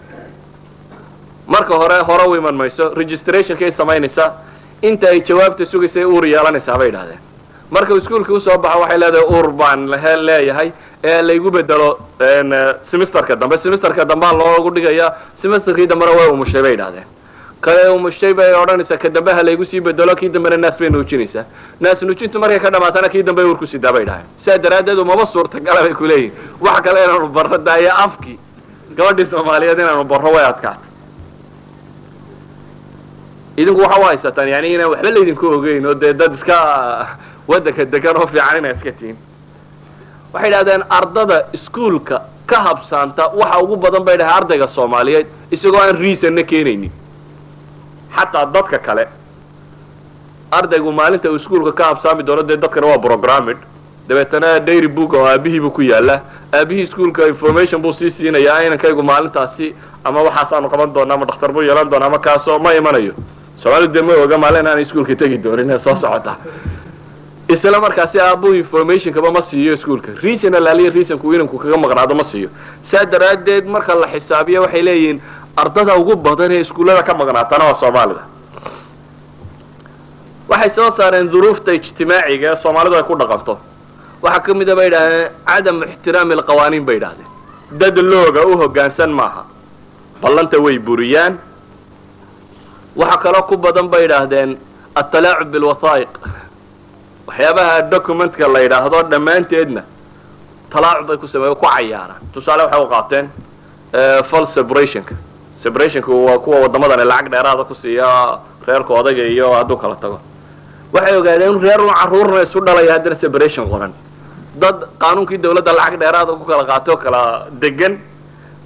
marka hore hore u iman mayso registrationkay samaynaysaa inta ay jawaabta sugaysay uur yeelanaysaa bay dhahdeen markau iskuolkii usoo baxo waxay leedahay uur baan leeyahay ee laygu bedelo semesterka dambe semesterka dambea loogu dhigayaa semesterkii dambena way umushay bay idhahdeen kale umushay bay odhanaysaa ka dambe ha laygu sii bedelo kii dambena naas bay nuujinaysaa naas nuujintu markay ka dhamaatana kii dambe uur ku sidaa bay idhahdeen sidaa daraaddeed umaba suurtagala bay kuleeyihin wax kale inaanu barro daayo afkii gabadhii soomaaliyeed inaanu barro way adkaata idinku waxa u haysataan yani inaan waxba laydinku ogeyn oo dee dad iska waddanka degan oo fiican inaa iska tihin waxay idhahdeen ardada iskuolka ka habsaanta waxa ugu badan bay dhahay ardayga soomaaliyeed isagoo aan reasonna keenaynin xataa dadka kale ardaygu maalinta uu iskuolka ka habsaami doono dee dadkana waa programmid dabeetana dairy book oo aabihiibu ku yaala aabihii iskuolka information buu sii siinayaa inankaygu maalintaasi ama waxaasaanu qaban doona ama dhakhtar buu yeelan doona ama kaasoo ma imanayo soomaalidu dee ma oga maalin aanay iskuolka tegi doonin ee soo socota isla markaasi aabuhu informationkaba ma siiyo iskuolka reasonal aliya reasonku inanku kaga maqnaado ma siiyo saa daraaddeed marka la xisaabiyo waxay leeyihiin ardada ugu badan ee iskuullada ka maqnaatana waa soomaalida waxay soo saareen duruufta ijtimaaciga ee soomaalidu ay ku dhaqanto waxaa ka mida bay idhahdeen cadamu ixtiraami alqawaaniin bay idhahdeen dad looga u hoggaansan maaha ballanta way buriyaan waxaa kaloo ku badan bay idhaahdeen atalaacub bilwathaa'iq waxyaabaha documentka la yidhaahdo dhammaanteedna talaacub bay ku sameeya ku cayaaraan tusaale waxay u qaateen fal separationka separationka waa kuwa waddamadani lacag dheeraada ku siiya reerka odayga iyo hadduu kala tago waxay ogaadeen in reer un carruurna isu dhalaya haddana separation qoran dad qaanuunkii dawladda lacag dheeraada ku kala qaatay oo kala degan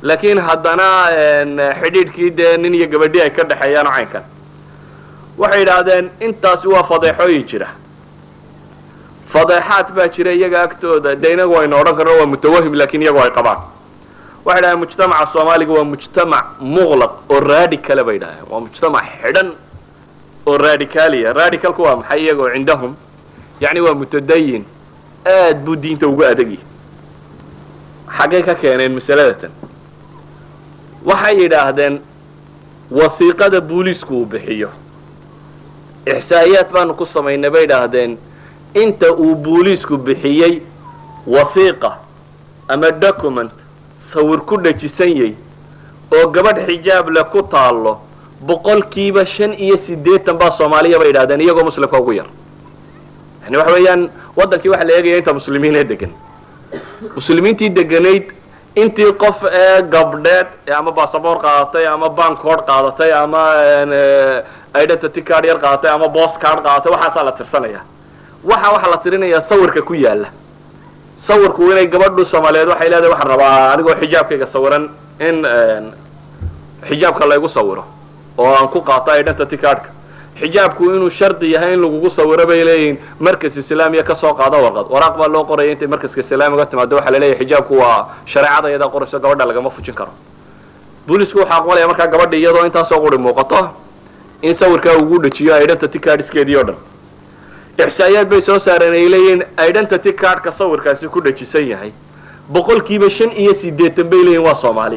laakiin haddana xidhiidhkii dee nin iyo gabadhi ay ka dhexeeyaan oo caynkan waxay yidhaahdeen intaasi waa fadeexooyin jira fadeexaad baa jira iyaga agtooda dee inagu aynu odhan karno waa mutawahim lakin iyagu ay qabaan waxay dhahdeen mujtamaca soomaaliga waa mujtamac muqlaq oo radicala bay yidhahdeen waa mujtamac xidhan oo radicaliya radicalku waa maxay iyagoo cindahum yacni waa mutadayin aad buu diinta ugu adagyi xaggay ka keeneen masalada tan waxay yidhaahdeen wasiiqada booliisku uu bixiyo ixsaa'iyaad baanu ku samaynay bay idhaahdeen inta uu booliisku bixiyey wasiiqa ama document sawir ku dhajisan yay oo gabadh xijaab leh ku taallo boqolkiiba shan iyo siddeetan baa soomaaliya bay yidhahdeen iyagoo muslimka ugu yar yani waxa weeyaan waddankii waxa la eegaya inta muslimiinee degan muslimiintii deganayd intii qof ee gabdheed ama basaboor qaadatay ama bankood qaadatay ama identity card yar qaadatay ama bost card qaadatay waxaasaa la tirsanaya waxa waxaa la tirinayaa sawirka ku yaala sawirku inay gabadhu soomaaliyeed waxay leedahay waxaan rabaa anigoo xijaabkayga sawiran in xijaabka laygu sawiro oo aan ku qaato identity cardka xijaabku inuu shardi yahay in lagugu sawiro bay leeyihiin markas islaamiya kasoo qaado warqad waraaq baa loo qoraya intay markaska islaamiga timaado waxaa laleeyahay xijaabku waa shareecada iyadaa qorayso gabadha lagama fujin karo boolisku waxaa aqbalaya markaa gabadha iyadoo intaasoo quri muuqato in sawirkaa ugu dhajiyo identity cardskeedii o dhan ixsaa'iyaad bay soo saareen ay leeyihiin identity cardka sawirkaasi ku dhajisan yahay boqolkiiba shan iyo siddeetan bay leeyihin waa soomaali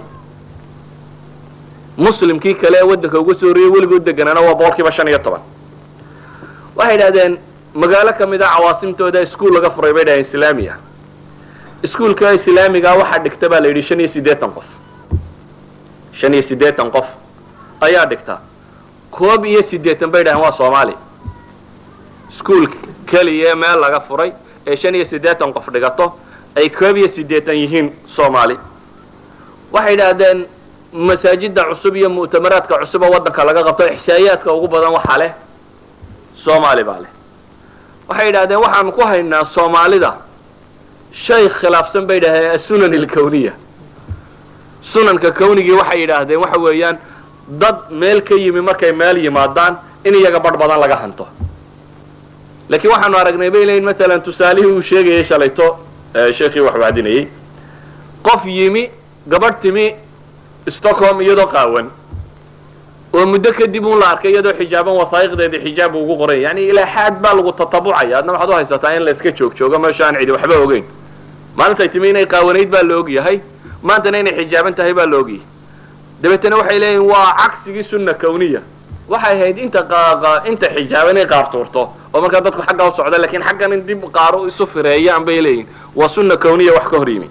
muslimkii kale ee waddanka uga soo horreeyey weligood deganaana waa boqolkiiba shan iyo toban waxay idhahdeen magaalo ka mid a cawaasimtooda iskuol laga furay bay dhahdeen islaami ah iskuolka islaamigaa waxaa dhigta baa la yidhi shan iyo siddeetan qof shan iyo siddeetan qof ayaa dhigta koob iyo siddeetan bay dhahdeen waa soomaali iskuol keliya meel laga furay ee shan iyo siddeetan qof dhigato ay koob iyo siddeetan yihiin soomaali waxay yidhaahdeen masaajida cusub iyo mu'tamaraadka cusuba waddanka laga qabto ixsaa'iyaadka ugu badan waxaa leh soomaali baa leh waxay yidhahdeen waxaanu ku haynaa soomaalida shay khilaafsan bay yidhahdeen asunan alkawniya sunanka kawnigii waxay yidhaahdeen waxa weeyaan dad meel ka yimi markay meel yimaadaan in iyaga badh badan laga hanto laakiin waxaanu aragnay bay leeyiin masalan tusaalihii uu sheegayay shalayto sheekii wax wacdinayey qof yimi gabadh timi stockholm iyadoo qaawan oo muddo kadib un la arkay iyadoo xijaaban wasaa'iqdeedii xijaab ugu qoray yani ilaa xaad baa lagu tatabucaya adna waxaad u haysataa in la iska joog joogo meesha aan cidi waxba ogeyn maalintay timi inay qaawanayd baa la ogyahay maantana inay xijaaban tahay baa la ogyahay dabeetana waxay leeyihin waa cagsigii sunna kawniya waxay ahayd inta inta xijaaban inay qaar tuurto oo markaa dadku xaggaa u socda lakin xaggan in dib qaaro isu fireeyaan bay leeyihin waa sunna kawniya wax ka hor yimi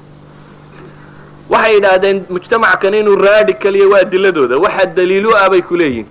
waxay yidhaahdeen mujtamacan inuu radicaliya waa adiladooda waxaa daliilu ah bay ku leeyihin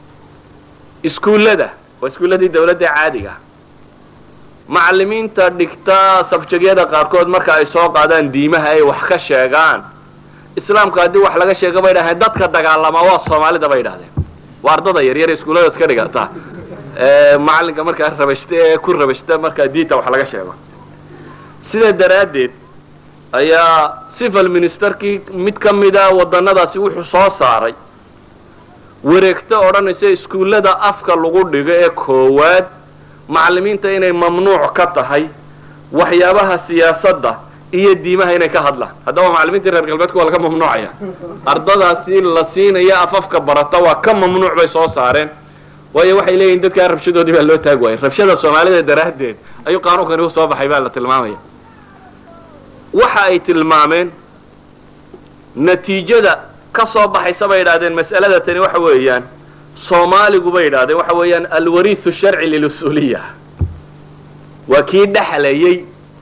iskuullada waa iskuulladii dawladda caadiga macalimiinta dhigta sabjegyada qaarkood marka ay soo qaadaan diimaha ay wax ka sheegaan islaamka haddii wax laga sheego bay dhahdeen dadka dagaalama waa soomaalida bay idhahdeen waa ardada yaryar iskuullada iska dhigata macalinka markaa rabashta ee ku rabashta markaa diinta wax laga sheego sida daraaddeed ayaa civil ministerkii mid ka mida wadannadaasi wuxuu soo saaray wareegto odhanaysa iskuullada afka lagu dhigo ee koowaad macallimiinta inay mamnuuc ka tahay waxyaabaha siyaasadda iyo diimaha inay ka hadlaan haddaba macallimiintii reer galbeedka waa laga mamnuucaya ardadaasi la siinaya afafka barata waa ka mamnuuc bay soo saareen waayo waxay leeyihin dadkaa rabshadoodii baa loo taag waayay rabshada soomaalida daraaddeed ayuu qaanuunkani u soo baxay baa la tilmaamaya waxa ay tilmaameen natiijada ka soo baxaysa bay idhahdeen mas'alada tani waxa weeyaan soomaaligu bay idhahdeen waxa weeyaan alwariithu sharci lilusuuliya waa kii dhexlayay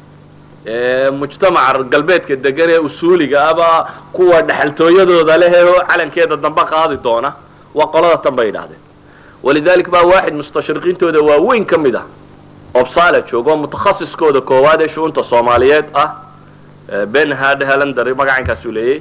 mujtamaca galbeedka degan ee usuuliga aba kuwa dhexaltooyadooda leh ee calankeeda dambe qaadi doona waa qolada tan bay idhahdeen walidalik baa waaxid mustashriqiintooda waaweyn ka mid ah obsala joogo mutakhasiskooda koowaad ee shu'unta soomaaliyeed ah benhard helander magacankaasuu leeyay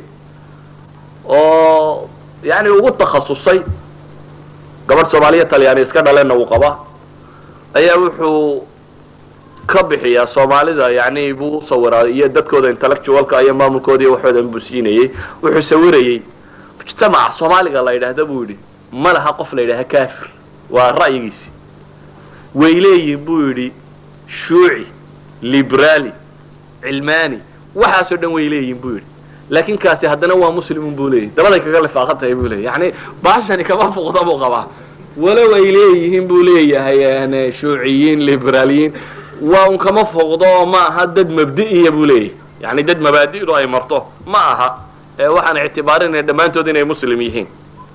oo yani ugu takhasusay gabadh soomaaliya talyaani iska dhaleenna uu qaba ayaa wuxuu ka bixiyaa soomaalida yani buu usawiraa iyo dadkooda intellectualka iyo maamulkooda iyo waxoodan buu siinayey wuxuu sawirayey mujtamaca soomaaliga la yidhaahda buu yidhi ma laha qof la yidhaaha kafir waa ra'yigiisi way leeyihin buu yidhi shuuci liberaali cilmaani waxaasoo dhan way leeyihin buu yidhi laakin kaasi haddana waa muslimun buu leeyahy dabaday kaga lifaaqan tahay buu leeyay yani baashani kama fuqda buu qabaa walow ay leeyihiin buu leeyahay shuuciyiin liberaaliyiin waa un kama foqdo oo ma aha dad mabdi'iya buu leeyahay yani dad mabaadi'du ay marto ma aha ee waxaan ictibaarinaya dhammaantood inay muslim yihiin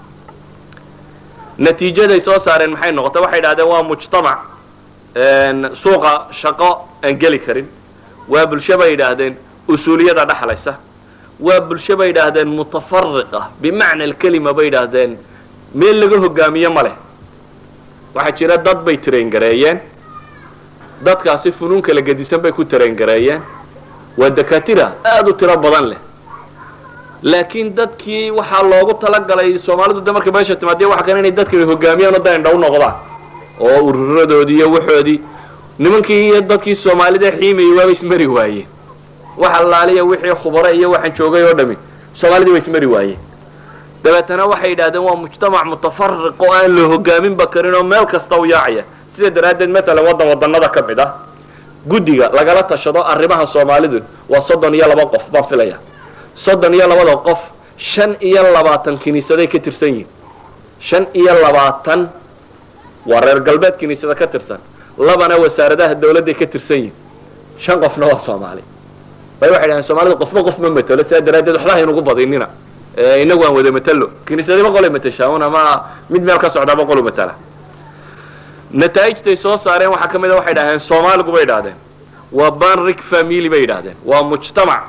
natiijaday soo saareen maxay noqotay waxay idhahdeen waa mujtamac suuqa shaqo aan geli karin waa bulsho bay yidhaahdeen usuuliyada dhexlaysa waa bulsho bay yidhaahdeen mutafariqa bimacna alkelima bay yidhaahdeen meel laga hogaamiyo ma leh waxaa jira dad bay traingareeyeen dadkaasi funuun kala gedisan bay ku traingareeyeen waa dakatira aada u tiro badan leh laakiin dadkii waxaa loogu talagalay soomaalidu de markay meesha timaadiya waxa kale inay dadka hogaamiyaan oo da indhaw noqdaan oo ururadoodii iyo waxoodii nimankii iyo dadkii soomaalida xiimayay waaba ismari waayeen waxa laaliya wixii khubare iyo waxaan joogay oo dhami soomaalidii waa ismari waayeen dabeetana waxay yidhahdeen waa mujtamac mutafariq oo aan la hogaaminba karin oo meel kasta u yaacaya sida daraaddeed matalan waddan wadanada ka mid ah guddiga lagala tashado arrimaha soomaalidu waa soddon iyo laba qof baan filaya soddon iyo labada qof shan iyo labaatan kiniisaday ka tirsan yihin shan iyo labaatan waa reer galbeed kiniisada ka tirsan labana wasaaradaha dawladday ka tirsan yihin shan qofna waa soomaali bay waxay dhahdeen soomaalida qofba qof ma matelo sidaa daraaddeed waxba haynugu badinina inagu aan wada matalo kiniisadaba qolay matashaa un ama mid meel ka socdaaba qolu matala nataa'ijtay soo saareen waxaa ka mid a waxay dhahdeen soomaaligu bay idhahdeen waa banrig family bay yidhahdeen waa mujtamac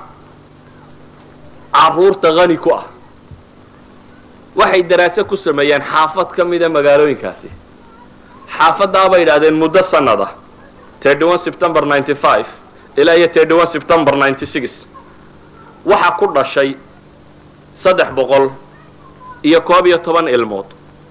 caruurta hani ku ah waxay daraase ku sameeyeen xaafad ka mida magaalooyinkaasi xaafaddaa bay yidhahdeen muddo sanad ah thirty one september ninety five ilaa iyo thirty one september ninety six waxaa ku dhashay saddex boqol iyo koob iyo toban ilmood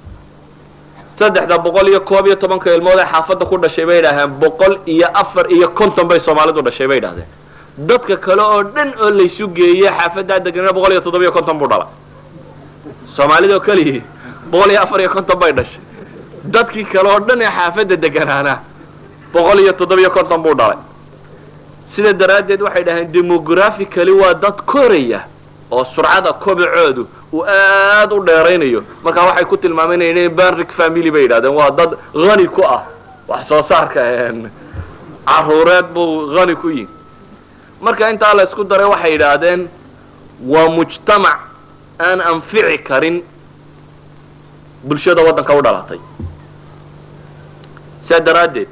saddexda boqol iyo koob iyo tobanka ilmood ee xaafadda ku dhashay bay yidhahdeen boqol iyo afar iyo konton bay soomaalidu dhashay bay yidhahdeen dadka kale oo dhan oo laysu geeye xaafaddaa deganana boqol iyo toddoba iyo konton buu dhalay soomaalida oo keliyii boqol iyo afar iyo konton bay dhashay dadkii kale oo dhan ee xaafadda deganaana boqol iyo toddoba iyo konton buu dhalay sida daraaddeed waxay dhaheen demographically waa dad koraya oo surcada kobacoodu uu aada u dheeraynayo markaa waxay ku tilmaameen inay banrig family bay yidhahdeen waa dad hani ku ah wax soo saarka caruureed buu hani ku yihi marka intaa la isku daray waxay yidhaahdeen waa mujtamac aan anfici karin bulshada waddanka u dhalatay sidaa daraaddeed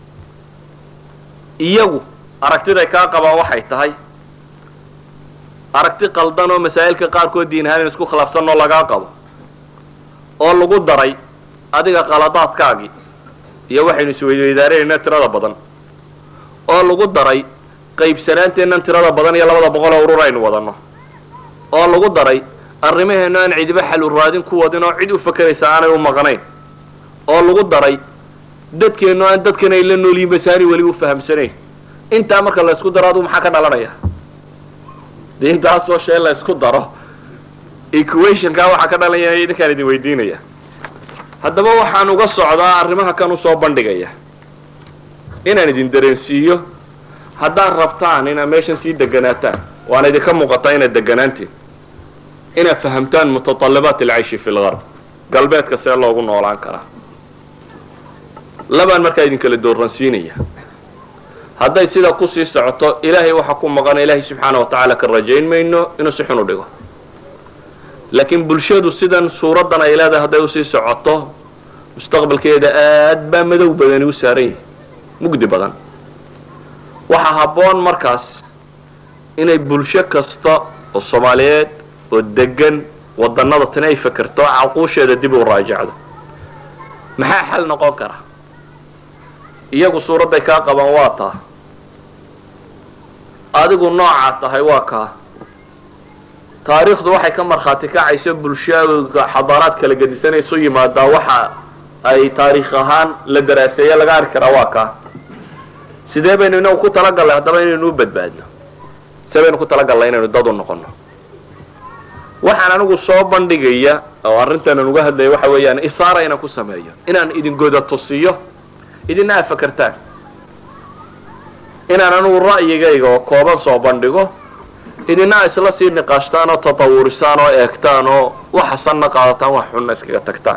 iyagu aragtiday kaa qabaan waxay tahay aragti qaldan oo masaa'ilka qaarkood diin ahaan in isku khilaafsanoo lagaa qabo oo lagu daray adiga qaladaadkaagii iyo waxaynu isweydweydaaranaynaa tirada badan oo lagu daray qaybsanaanteennan tirada badan iyo labada boqol oo urur aynu wadanno oo lagu daray arrimaheennu aan cidiba xal u raadin ku wadin oo cid u fakeraysa aanay u maqnayn oo lagu daray dadkeennu aan dadkan ay la noolyihin basaani weli u fahamsanayn intaa marka la isku daro aduu maxaa ka dhalanaya de intaasoo shee la isku daro equationkaa waxaa ka dhalanaya idinkaan idin weydiinaya haddaba waxaan uga socdaa arrimaha kan usoo bandhigaya inaan idin dareensiiyo haddaad rabtaan inaad meeshan sii deganaataan waana idinka muuqataa inaad deganaantiin inaad fahamtaan mutatallabaat alcayshi fi lgarb galbeedka see loogu noolaan karaa labaan markaa idinkala dooransiinaya hadday sida kusii socoto ilaahay waxaa ku maqana ilaahay subxaana wa tacaala ka rajayn mayno inuu si xun u dhigo laakiin bulshadu sidan suuraddan ay leedahay hadday usii socoto mustaqbalkeeda aad baa madow badani u saaran yahay mugdi badan waxaa habboon markaas inay bulsho kasta oo soomaaliyeed oo degan wadannada tani ay fakerto caquusheeda dib u raajacdo maxaa xal noqon kara iyagu suuradday kaa qabaan waa taa adigu noocaa tahay waa kaa taariikhdu waxay ka markhaati kacayso bulshooga xadaaraad kala gedisanaysu yimaadaa waxa ay taariikh ahaan la daraaseeye laga arki karaa waa kaa sidee baynu inagu ku talagallay haddaba inaynu u badbaadno sidee baynu ku talagallay inaynu dad u noqono waxaan anigu soo bandhigaya oo arrintanan uga hadlaya waxa weeyaan isaara inaan ku sameeyo inaan idin goda tusiyo idina aad fakertaan inaan anigu ra'yigayga oo kooban soo bandhigo idina isla sii niqaashtaan oo tatawurisaan oo eegtaan oo waxasanna qaadataan wax xunna iskaga tagtaan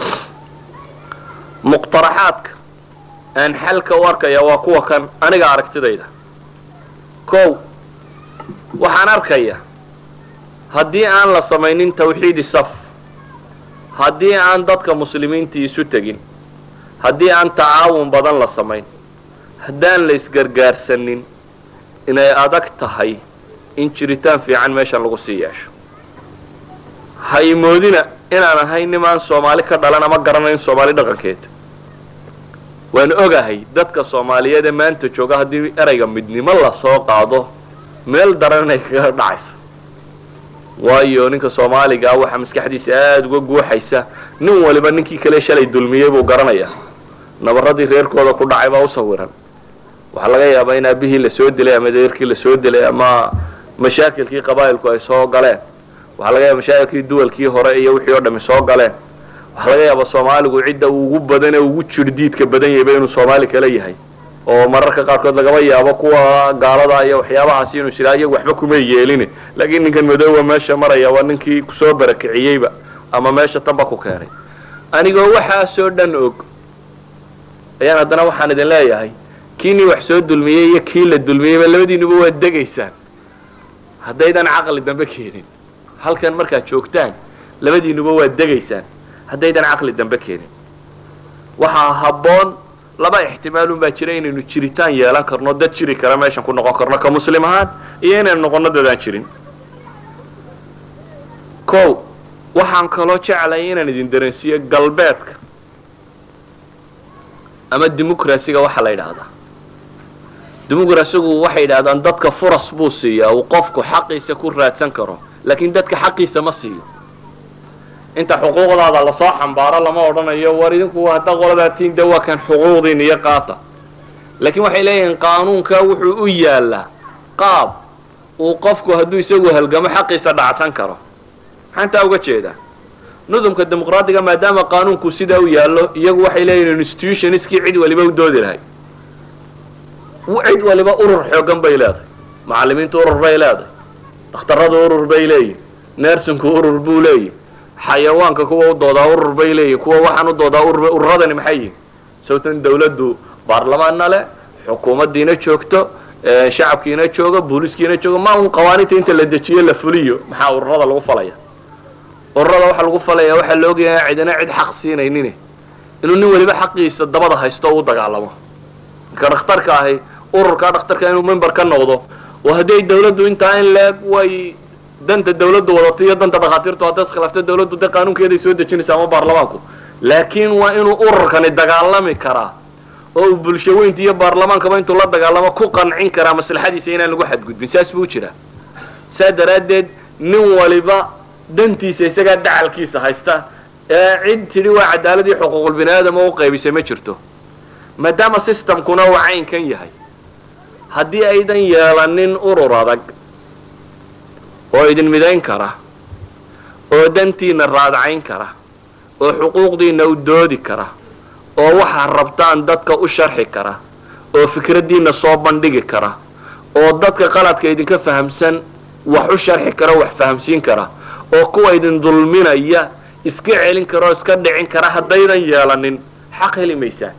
muqtaraxaadka aan xalka u arkaya waa kuwa kan aniga aragtidayda kow waxaan arkaya haddii aan la samaynin tawxiidi saf haddii aan dadka muslimiintii isu tegin haddii aan tacaawun badan la samayn haddaan la isgargaarsanin inay adag tahay in jiritaan fiican meeshan lagu sii yeesho ha imoodina inaan ahay nimaan soomaali ka dhalan ama garanayn soomaali dhaqankeeda waan ogahay dadka soomaaliyeed ee maanta jooga haddii erayga midnimo lasoo qaado meel daran inay kaga dhacayso waayo ninka soomaaligaa waxaa maskaxdiisa aada uga guuxaysa nin waliba ninkii kale shalay dulmiyey buu garanayaa nabaradii reerkooda ku dhacay baa u sawiran waxaa laga yaabaa in aabihii lasoo dilay ama deerkii lasoo dilay ama mashaakilkii qabaa'ilku ay soo galeen waxaa laga yaaba mashaakilkii duwalkii hore iyo wixii oo dhami soo galeen waxaa laga yaabaa soomaaligu cidda ugu badan ee ugu jirdiidka badan yahayba inuu soomaali kale yahay oo mararka qaarkood lagaba yaabo kuwa gaalada iyo waxyaabahaasi inuu siraa iyagu waxba kuma yeelin laakiin ninkan madooba meesha maraya waa ninkii kusoo barakiciyeyba ama meesha tanba ku keenay anigoo waxaasoo dhan og ayaan haddana waxaan idin leeyahay kiinii wax soo dulmiyey iyo kii la dulmiyeyba labadiinuba waa degaysaan haddaydan caqli dambe keenin halkan markaad joogtaan labadiinuba waa degaysaan haddaydan caqli dambe keenin waxaa habboon laba ixtimaalun baa jira inaynu jiritaan yeelan karno dad jiri kara meeshan ku noqon karno ka muslim ahaan iyo inaynu noqono dadaan jirin kow waxaan kaloo jeclay inaan idin dareensiiyo galbeedka ama dimucracyga waxaa la yidhaahdaa dimucracygu waxay yidhahdaan dadka furas buu siiyaa uu qofku xaqiisa ku raadsan karo laakiin dadka xaqiisa ma siiyo inta xuquuqdaada lasoo xambaaro lama odhanayo war idinku hadda qoladaa tiin de waa kan xuquuqdiin iyo qaata laakiin waxay leeyihiin qaanuunka wuxuu u yaalaa qaab uu qofku hadduu isagu halgamo xaqiisa dhacsan karo maxaa intaa uga jeedaa nudumka dimuqraadiga maadaama qaanuunku sidaa u yaallo iyagu waxay leeyihin institutionskii cid waliba u doodi lahay cid waliba urur xoogan bay leedahay macallimiintu urur bay leedahay dhakhtarradu urur bay leeyihin nersinku urur buu leeyihi xayawaanka kuwa u doodaa urur bay leeyihin kuwa waxaan u doodaa urur ururadani maxay yihin sababtan dawladdu baarlamaanna leh xukuumaddiina joogto shacabkiina joogo booliskiina joogo ma un qawaaniinta inta la dejiyo la fuliyo maxaa ururada lagu falaya ururada waxaa lagu falaya waxaa la ogyahay cidina cid xaq siinaynin inuu nin waliba xaqiisa dabada haysto o u dagaalamo ninka dhakhtarka ahi ururkaa dhakhtarka inuu member ka noqdo oo hadday dawladdu intaa in leeg way danta dawladdu wadato iyo danta dhakhaatiirtu hadday iskhilaafto dawladdu dee qaanuunkeeday soo dejinaysa ama baarlamaanku laakiin waa inuu ururkani dagaalami karaa oo uu bulsho weynta iyo baarlamaankaba intuu la dagaalamo ku qancin karaa maslaxadiisa inaan lagu xadgudbin saas buu jiraa saa daraaddeed nin waliba dantiisa isagaa dacalkiisa haysta ee cid tidhi waa cadaaladii xuquuqul bini aadama u qaybisay ma jirto maadaama systemkuna uu caynkan yahay haddii aydan yeelanin urur adag oo idin midayn kara oo dantiina raadcayn kara oo xuquuqdiina u doodi kara oo waxaad rabtaan dadka u sharxi kara oo fikraddiina soo bandhigi kara oo dadka qaladka idinka fahamsan wax u sharxi kara wax fahamsiin kara oo kuwa idin dulminaya iska celin kara oo iska dhicin kara haddaydan yeelanin xaq heli maysaan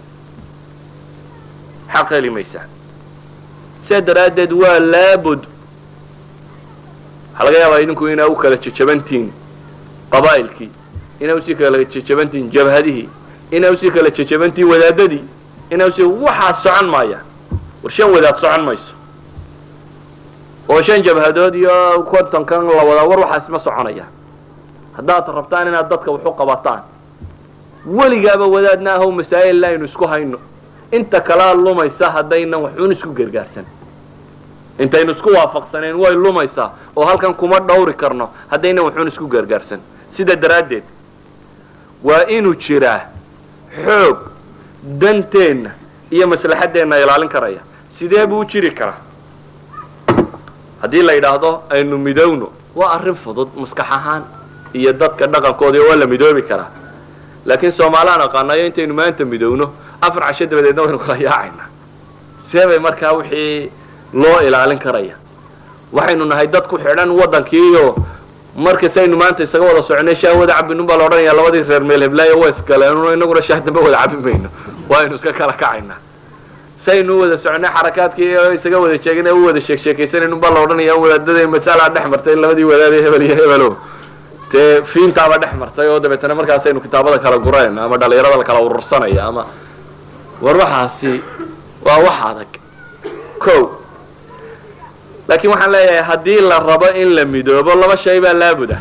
xaq heli maysaan sidaa daraaddeed waa laabud waxaa laga yaabaa idinku inaa u kala jejabantihiin qabaa'ilkii inaa usii kala jejabantihiin jabhadihii inaa usii kala jejabantihiin wadaadadii inaa usii waxaad socon maayaan war shan wadaad socon mayso oo shan jabhadood iyo kontonkan la wadaa war waxaas ma soconaya haddaad rabtaan inaad dadka waxu qabataan weligaaba wadaadna ahow masaa'il aynu isku hayno inta kalea lumaysa haddaynan waxun isku gargaarsan intaynu isku waafaqsaneen way lumaysaa oo halkan kuma dhawri karno haddaynan waxun isku gargaarsan sida daraaddeed waa inuu jiraa xoog danteenna iyo maslaxaddeenna ilaalin karaya sidee buu u jiri karaa haddii la yidhaahdo aynu midowno waa arrin fudud maskax ahaan iyo dadka dhaqankoodii waa la midoobi karaa laakiin soomaaliaan aqaanayo intaynu maanta midowno afar casho dabadeedna waynu kala yaacaynaa see bay markaa wixii loo ilaalin karaya waxaynu nahay dad ku xidhan waddankiiyo markas aynu maanta isaga wada soconay shaah wada cabinun baa la odhanaya labadii reer meel heblaayo waa iskaleen inaguna shaah dambe wada cabi mayno waaynu iska kala kacaynaa saynu u wada soconay xarakaadkii isaga wada jeegin u wada sheek sheekaysanaynu baa la odhanaya wadaadada masalaa dhex martay labadii wadaadee hebel iyo hebelo dee fiintaaba dhex martay oo dabeetana markaasaynu kitaabada kala gurayna ama dhalinyarada la kala urursanaya ama war waxaasi waa wax adag ko laakiin waxaan leeyahay haddii la rabo in la midoobo laba shay baa laabuda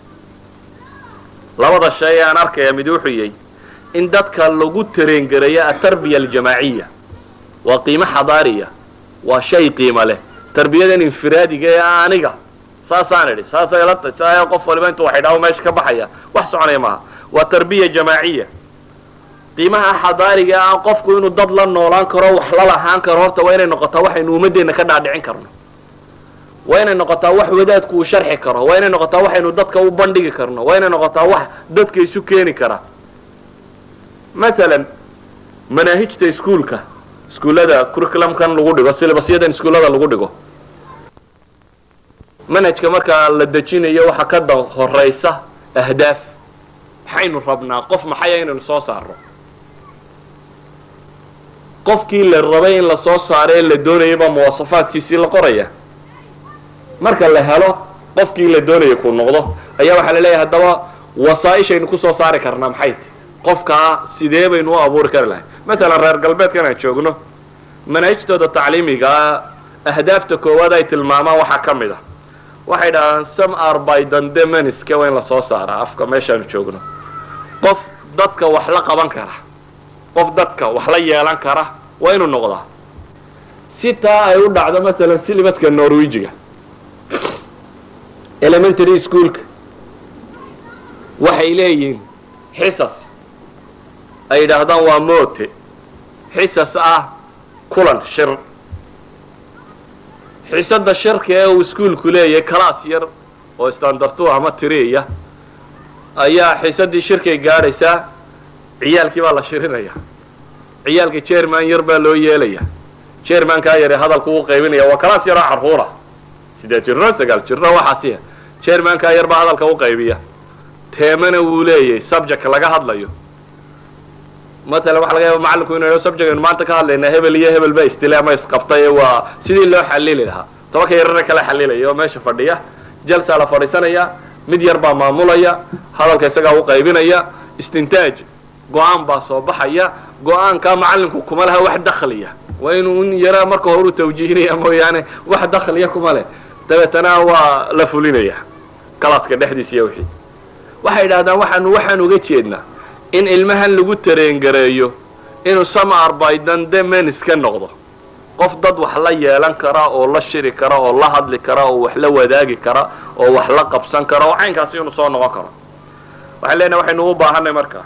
labada shay aan arkaya mid wuxuu yahay in dadka lagu tareengareeyo atarbiya aljamaaciya waa qiimo xadaariya waa shay qiimo leh tarbiyadan infiraadiga ee aniga saasaan idhi saasay ila tahy saa qof waliba intuu wax idhaaho meesha ka baxaya wax soconaya maaha waa tarbiya jamaaciya qiimaha xadaariga ah qofku inuu dad la noolaan karo wax la lahaan karo horta waa inay noqotaa waxaynu ummadeenna ka dhaadhicin karno waa inay noqotaa wax wadaadku uu sharxi karo waa inay noqotaa waxaynu dadka u bandhigi karno waa inay noqotaa wax dadka isu keeni kara masalan manaahijta iskuolka iskuullada curriculumkan lagu dhigo silibasyadan iskuullada lagu dhigo manhajka markaa la dejinayo waxa ka da horaysa ahdaaf maxaynu rabnaa qof maxaya inaynu soo saarno qofkii la rabay in la soo saaro ee la doonayay baa muwasafaadkiisii la qoraya marka la helo qofkii la doonaya kuu noqdo ayaa waxaa la leeyahay haddaba wasaaishaynu kusoo saari karnaa maxay ti qofkaa sidee baynu u abuuri kari lahay matalan reer galbeedkan aan joogno manaahijtooda tacliimigaa ahdaafta koowaad ay tilmaamaan waxaa ka mid a waxay dhahdaan some are by dandemaniska waa in lasoo saaraa afka meeshaanu joogno qof dadka wax la qaban kara qof dadka wax la yeelan kara waa inuu noqdaa si taa ay u dhacdo matalan silibaska norwegiga elementary schoolka waxay leeyihiin xisas ay yidhaahdaan waa moote xisas ah kulan shir xisada shirka ee uu iskuolku leeyahay class yar oo standartu ama tiriya ayaa xisadii shirkay gaadhaysaa ciyaalkii baa la shirinaya ciyaalka jerman yar baa loo yeelaya jermankaa yare hadalku u qaybinaya waa class yaroo carruura sideed jirro sagaal jirro waxaasiya jermankaa yar baa hadalka u qaybiya teemana wuu leeyahay subject laga hadlayo matalan waxa laga yaaba macalinku inu subject aynu maanta ka hadlaynaa hebel iyo hebel ba istile ama isqabtay waa sidii loo xalili lahaa tobanka yarana kala xalilaya oo meesha fadhiya jalsaa la fadhiisanaya mid yar baa maamulaya hadalka isagaa u qaybinaya istintaaj go-aan baa soo baxaya go-aankaa macalinku kuma laha wax dakliya waa inuu in yara marka hore u tawjiihinaya mooyaane wax dakliya kuma leh dabeetana waa la fulinaya kalaaska dhexdiisa iyo wixii waxay yidhahdaan waxaanu waxaan uga jeednaa in ilmahan lagu tareengareeyo inuu samar bydan de menis ka noqdo qof dad wax la yeelan kara oo la shiri kara oo la hadli kara oo wax la wadaagi kara oo wax la qabsan kara oo caynkaasi inuu soo noqon karo waxaan leenahay waxaynu u baahanay marka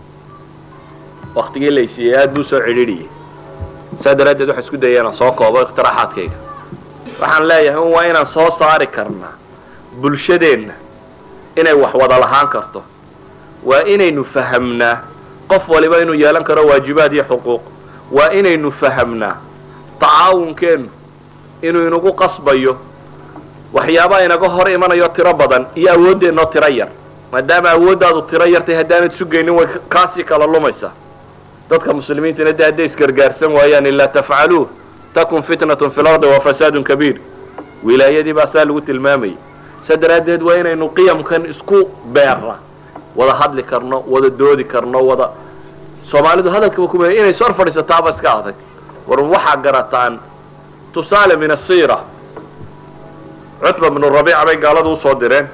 waktigii laysiiyey aad buu soo cidhiidhiyey saa daraaddeed waxaan isku dayay inaan soo koobo ikhtiraaxaadkayga waxaan leeyahay un waa inaan soo saari karnaa bulshadeenna inay wax wada lahaan karto waa inaynu fahamnaa qof waliba inuu yeelan karo waajibaad iyo xuquuq waa inaynu fahamnaa tacaawunkeennu inuu inagu qasbayo waxyaabaa inaga hor imanayo tiro badan iyo awooddeenoo tiro yar maadaama awooddaadu tiro yartay haddaanad sugaynin way kaasii kala lumaysaa dadka muslimiintana de hadday isgargaarsan waayaan ilaa tafcaluuh takun fitnatun fi lardi wa fasaadun kabiir wilaayadii baa saa lagu tilmaamayay saa daraaddeed waa inaynu qiyamkan isku beerna wada hadli karno wada doodi karno wada soomaalidu hadalkaba kuma inay sor fadhiisataaba iska adag war waxaa garataan tusaale min asiira cutba bnu rabiica bay gaaladu usoo direen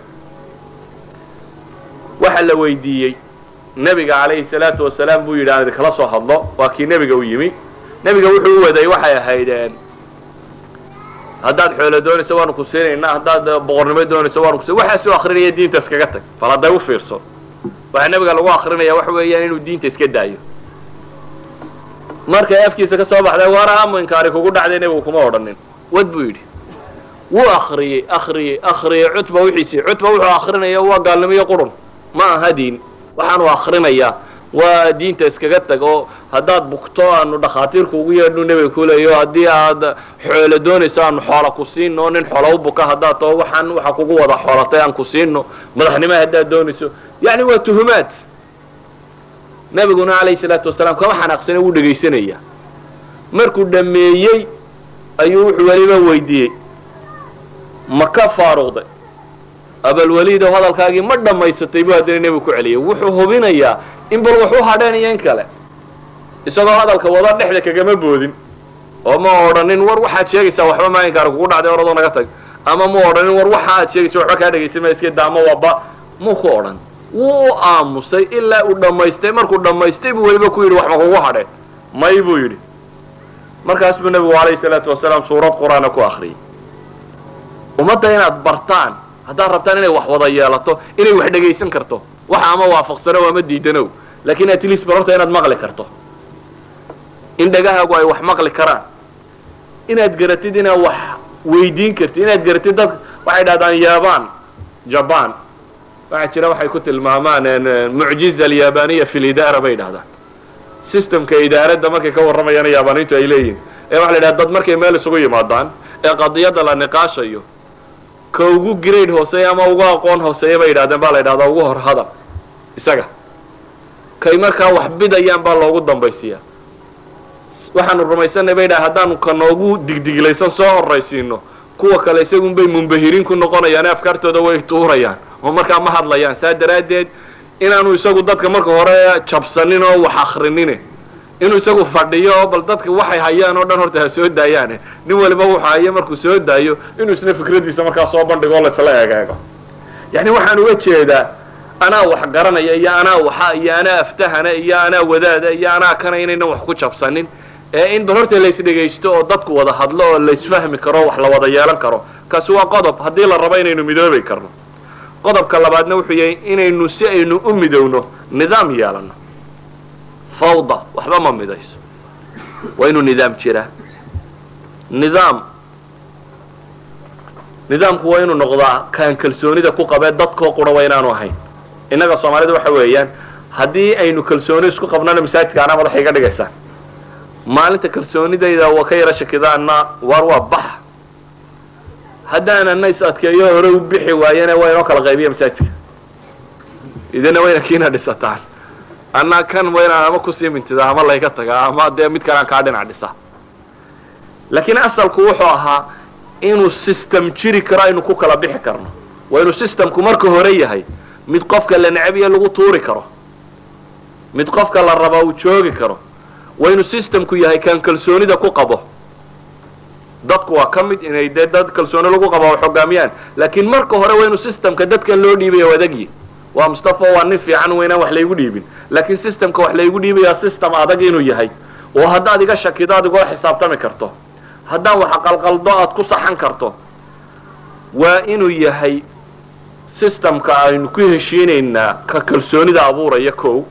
waxaa la weydiiyey nebiga calayhi salaatu wasalaam buu yidhi aan idinkala soo hadlo waa kii nebiga u yimi nebiga wuxuu u waday waxay ahaydeen haddaad xoolo doonayso waanu ku siinaynaa haddaad boqornimo doonayso waanu kusin waxaasuu akrinaya diinta iskaga tag bal hadday u fiirso waxaa nebiga lagu akrinaya waxa weeyaan inuu diinta iska daayo markay afkiisa ka soo baxday war aamu inkaari kugu dhacday nebigu kuma odhanin wad buu yidhi wuu akriyey akriyey akriyey cutba wixiisii cutba wuxuu akrinaya waa gaalnimiyo qurun ma aha diin waxaanu akrinayaa waa diinta iskaga tag oo haddaad bugto aanu dhakhaatiirku ugu yeedhnu nebiga kuleeyo haddii aad xoolo doonayso aanu xoola ku siino nin xoola u buka haddaad tao waxaan waxa kugu wada xoolatay aan ku siino madaxnimo haddaad doonayso yacni waa tuhumaad nebiguna calayhi salaatu wasalaam kama xanaaqsane wuu dhegaysanaya markuu dhameeyey ayuu wuxuu weliba weydiiyey ma ka faaruqday abalwaliidow hadalkaagii ma dhammaysatay buu haddana nebigu ku celiyay wuxuu hubinayaa in bal wax u hadheen iyo in kale isagoo hadalka wada dhexda kagama boodin oo ma odhanin war waxaad sheegaysaa waxba maalinkaari kugu dhacday oradoo naga tag ama ma odhanin war waxa aad sheegaysa waxba kaa dhegaysan maa iska daamo waba muu ku odhan wuu u aamusay ilaa uu dhammaystay markuu dhammaystay buu weliba ku yidhi wax ma kugu hadheen may buu yidhi markaas buu nebigu calayhi salaatu wasalaam suurad qur-aana ku akriyay ummadda inaad bartaan haddaad rabtaan inay wax wada yeelato inay wax dhegaysan karto waxa ama waafaqsano ama diidanow laakiin at least barorta inaad maqli karto in dhagahaagu ay wax maqli karaan inaad garatid inaad wax weydiin kartid inaad garatid dad waxay dhahdaan yaban jaban waxaa jira waxay ku tilmaamaan mucjiza alyabaniya fi lidaara bay dhahdaan systemka idaaradda markay ka warramayaan yaabaniintu ay leeyihin ee waxa la yidhahda dad markay meel isugu yimaadaan ee qadiyadda la niqaashayo ka ugu grade hooseeya ama ugu aqoon hooseeya bay yidhahdeen baa la yidhahdaa ugu hor hadal isaga kay markaa wax bidayaan baa loogu dambaysiiyaa waxaanu rumaysanay bay dhaha haddaanu ka noogu digdiglaysan soo horraysiino kuwa kale isagun bay mumbahiriin ku noqonayaan ee afkaartooda way tuurayaan oo markaa ma hadlayaan saa daraaddeed inaanu isagu dadka marka hore jabsanin oo wax akrinine inuu isagu fadhiyo oo bal dadka waxay hayaan oo dhan horta ha soo daayaane nin waliba wuxuu hayo markuu soo daayo inuu isna fikradiisa markaa soo bandhigo o laisla egeego yacni waxaan uga jeedaa anaa wax garanaya iyo anaa waxa iyo anaa aftahana iyo anaa wadaada iyo anaa kana inaynan wax ku jabsanin ee in bal horta laysdhegaysto oo dadku wada hadlo oo laysfahmi karo wax la wada yeelan karo kaasi waa qodob haddii la rabo inaynu midoobi karno qodobka labaadna wuxuu yahay inaynu si aynu u midowno nidaam yeelano fawda waxba ma midayso waa inuu nidaam jiraa nidaam nidaamku waa inuu noqdaa kaan kalsoonida ku qabee dadkoo qura waa inaanu ahayn innaga soomaalida waxa weeyaan haddii aynu kalsooni isku qabnana masaajidka anaa madaxa iga dhigaysaan maalinta kalsoonidayda waa ka yaro shakidaana waar waa bax haddaanana is adkeeyo hore u bixi waayana waa inoo kala qaybiya masaajidka idina wayna kiina dhisataan anaa kan waa inaan ama kusii mintidaa ama layga tagaa ama dee mid kalean kaa dhinac dhisa laakiin asalku wuxuu ahaa inuu system jiri karo aynu ku kala bixi karno waa inuu systemku marka hore yahay mid qofka la necbiya lagu tuuri karo mid qofka la rabaa uu joogi karo waa inuu systemku yahay kaan kalsoonida ku qabo dadku waa ka mid inay dee dad kalsooni lagu qabo wax hogaamiyaan laakiin marka hore waa inuu systemka dadkan loo dhiibaya o adagyi waa mustafa waa nin fiican weynaan wax laygu dhiibin laakiin systemka wax laygu dhiibaya system adag inuu yahay oo haddaad iga shakido aad igoo xisaabtami karto haddaan wax qalqaldo aad ku saxan karto waa inuu yahay systemka aynu ku heshiinaynaa ka kalsoonida abuuraya kow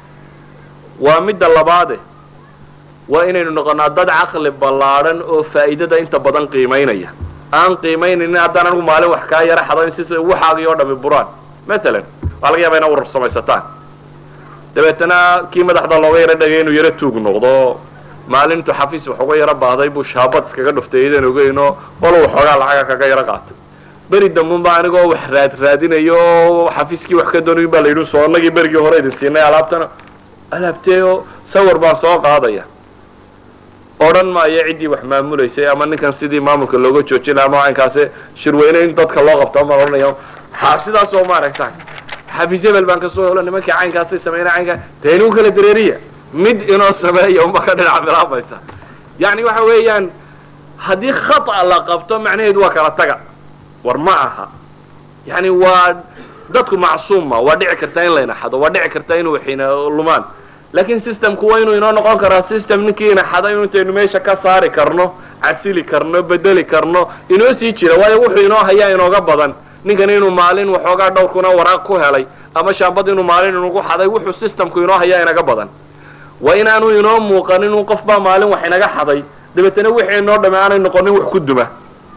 waa midda labaade waa inaynu noqonaa dad caqli ballaadhan oo faa'iidada inta badan qiimaynaya aan qiimaynaynin haddaan anigu maalin wax kaa yara xado in si waxaagii oo dhami buraan matalan waxaa laga yaaba ina urar samaysataan dabeetana kii madaxda looga yaro dhagay inuu yaro tuug noqdo maalintu xafiis wax uga yaro baahday buu shaabad iskaga dhuftay idan ogeynoo qolo waxoogaa lacaga kaga yaro qaatay beri dambenba anigoo wax raad raadinayo oo xafiiskii wax ka doonayin baa la yidhi soo annagii berigii hore idin siinay alaabtana alaabtee oo sawir baan soo qaadaya odhan maayo ciddii wax maamulaysay ama ninkan sidii maamulka looga joojinay ama caynkaasi shirweyne in dadka loo qabto maan odhanaya ha sidaas oo maaragta xafiis hebel baan kasoo helo nimankii caynkaasay sameyna caynkaa dee inuu kala dareeriya mid inoo sameeya uma ka dhinac bilaabaysa yacni waxa weeyaan haddii khata la qabto macnaheedu waa kala taga war ma aha yani waa dadku macsuuma waa dhici kartaa in layna xado waa dhici kartaa inuu waxina lumaan laakiin systemku waa inuu inoo noqon karaa system ninkii ina xada inu intaynu meesha ka saari karno casili karno bedeli karno inoo sii jira waayo wuxuu inoo hayaa inooga badan ninkan inuu maalin waxoogaa dhowrkuna waraaq ku helay ama shaambad inuu maalin inugu xaday wuxuu systemku inoo hayaa inaga badan waa inaanu inoo muuqanin un qof baa maalin wax inaga xaday dabeetana wixii inoo dhame aanay noqonin wax ku duma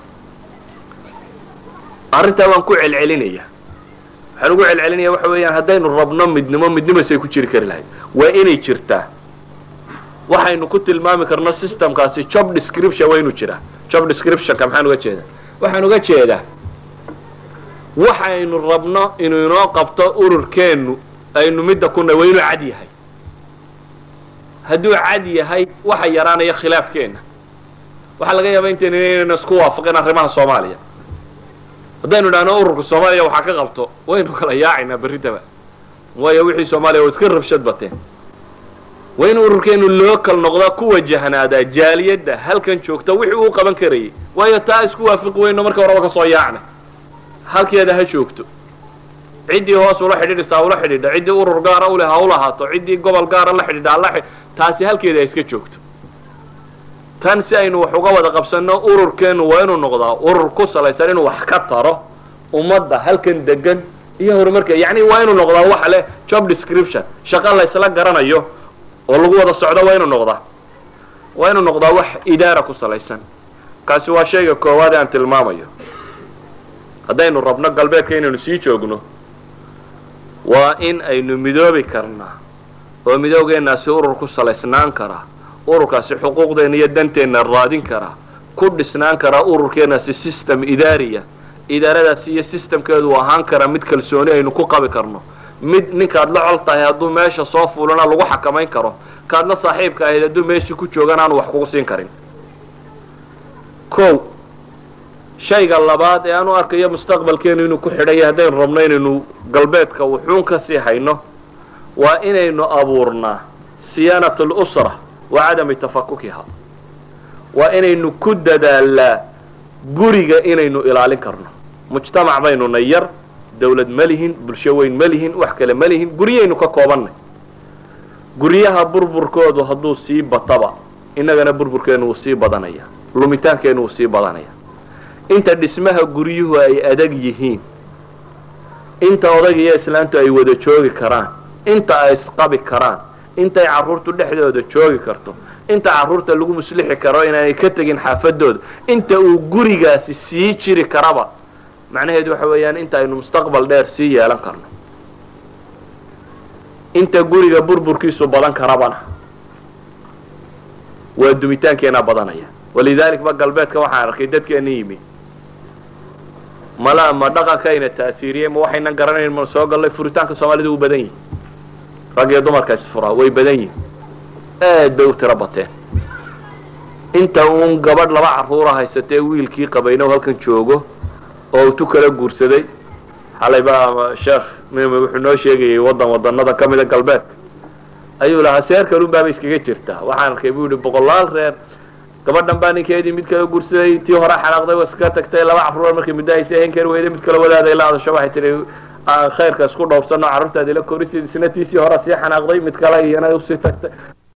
arrintaa waan ku celcelinaya waxaan ugu celcelinaya waxa weeyaan haddaynu rabno midnimo midnimasay ku jiri kari lahayd waa inay jirtaa waxaynu ku tilmaami karno systemkaasi job description waa inuu jiraa job descriptionka maxaan uga jeedaa waxaan uga jeedaa waxaynu rabno inuu inoo qabto ururkeennu aynu midda kuna waa inuu cad yahay hadduu cad yahay waxa yaraanaya khilaafkeenna waxaa laga yaaba intaynu inaynu isku waafaqin arrimaha soomaaliya haddaynu idhahno ururka soomaaliya waxaa ka qabto waynu kala yaacaynaa berritaba waayo wixii soomaaliya waa iska rabshad bateen waa in ururkeenu loo kal noqdaa ku wajahnaadaa jaaliyadda halkan joogta wixii uu qaban karayay waayo taa isku waafiqi weyno marka horeba kasoo yaacna halkeeda ha joogto ciddii hoos ula xidhiidhista ula xidhiidha ciddii urur gaara uleh ha ulahaato ciddii gobol gaara la xidhiidha hala taasi halkeeda ha iska joogto tan si aynu wax uga wada qabsanno ururkeenu waa inuu noqdaa urur ku salaysan inuu wax ka taro ummadda halkan degan iyo horumarka yacni waa inuu noqdaa waxa leh job description shaqo la ysla garanayo oo lagu wada socdo waa inuu noqdaa waa inuu noqdaa wax idaara ku salaysan kaasi waa shayga koowaad ee aan tilmaamayo haddaynu rabno galbeedka inaynu sii joogno waa in aynu midoobi karnaa oo midoogeennaasi urur ku salaysnaan karaa ururkaasi xuquuqdeenna iyo danteenna raadin karaa ku dhisnaan karaa ururkeennaasi system idaariya idaaradaasi iyo systemkeedu ahaan karaa mid kalsooni aynu ku qabi karno mid ninkaad la col tahay hadduu meesha soo fuulana lagu xakamayn karo kaad la saaxiibka ahayd hadduu meeshii ku joogan aanu wax kugu siin karin o shayga labaad ee aan u arkayo mustaqbalkeenu inuu ku xidhan yahay haddaynu rabno inaynu galbeedka wuxuun ka sii hayno waa inaynu abuurnaa siyaanat alusra wa cadami tafakukiha waa inaynu ku dadaalnaa guriga inaynu ilaalin karno mujtamac baynu na yar dawlad ma lihin bulsho weyn ma lihin wax kale ma lihin guryaynu ka koobannay guryaha burburkoodu hadduu sii bataba innagana burburkeenu wuu sii badanaya lumitaankeenu wuu sii badanaya inta dhismaha guryuhu ay adag yihiin inta odag iyo islaantu ay wada joogi karaan inta ay isqabi karaan intay carruurtu dhexdooda joogi karto inta carruurta lagu muslixi karo inaanay ka tegin xaafadooda inta uu gurigaasi sii jiri karaba macnaheedu waxa weeyaan inta aynu mustaqbal dheer sii yeelan karno inta guriga burburkiisu badan karabana waa dumitaankeenaa badanaya walidalik ba galbeedka waxaan arkay dadkeena yimi mala ma dhaqankayna ta'hiiriyey ma waxaynan garanayn ma soo gallay furitaanka soomaalida uu badan yihi rag iyo dumarka isfuraa way badan yihin aad bay u tiro bateen inta uun gabadh laba carruura haysatee wiilkii qabayna u halkan joogo oo uu tu kala guursaday xalay baa sheekh mime wuxuu noo sheegayay waddan wadanada ka mida galbeedka ayuu lahaa seer kalun baaba iskaga jirtaa waxaan arkay buu yihi boqolaal reer gabadhan baa ninkeedii mid kala guursaday tii hore xanaaqday waa iska tagtay laba carruur markay muddo haysa ahayn kari weyday mid kala wadaaday la hadasho waxay tihi khayrka isku dhowrsano carruurtaadi la korisid isna tiisii hore sii xanaaqday mid kale iyana usii tagtay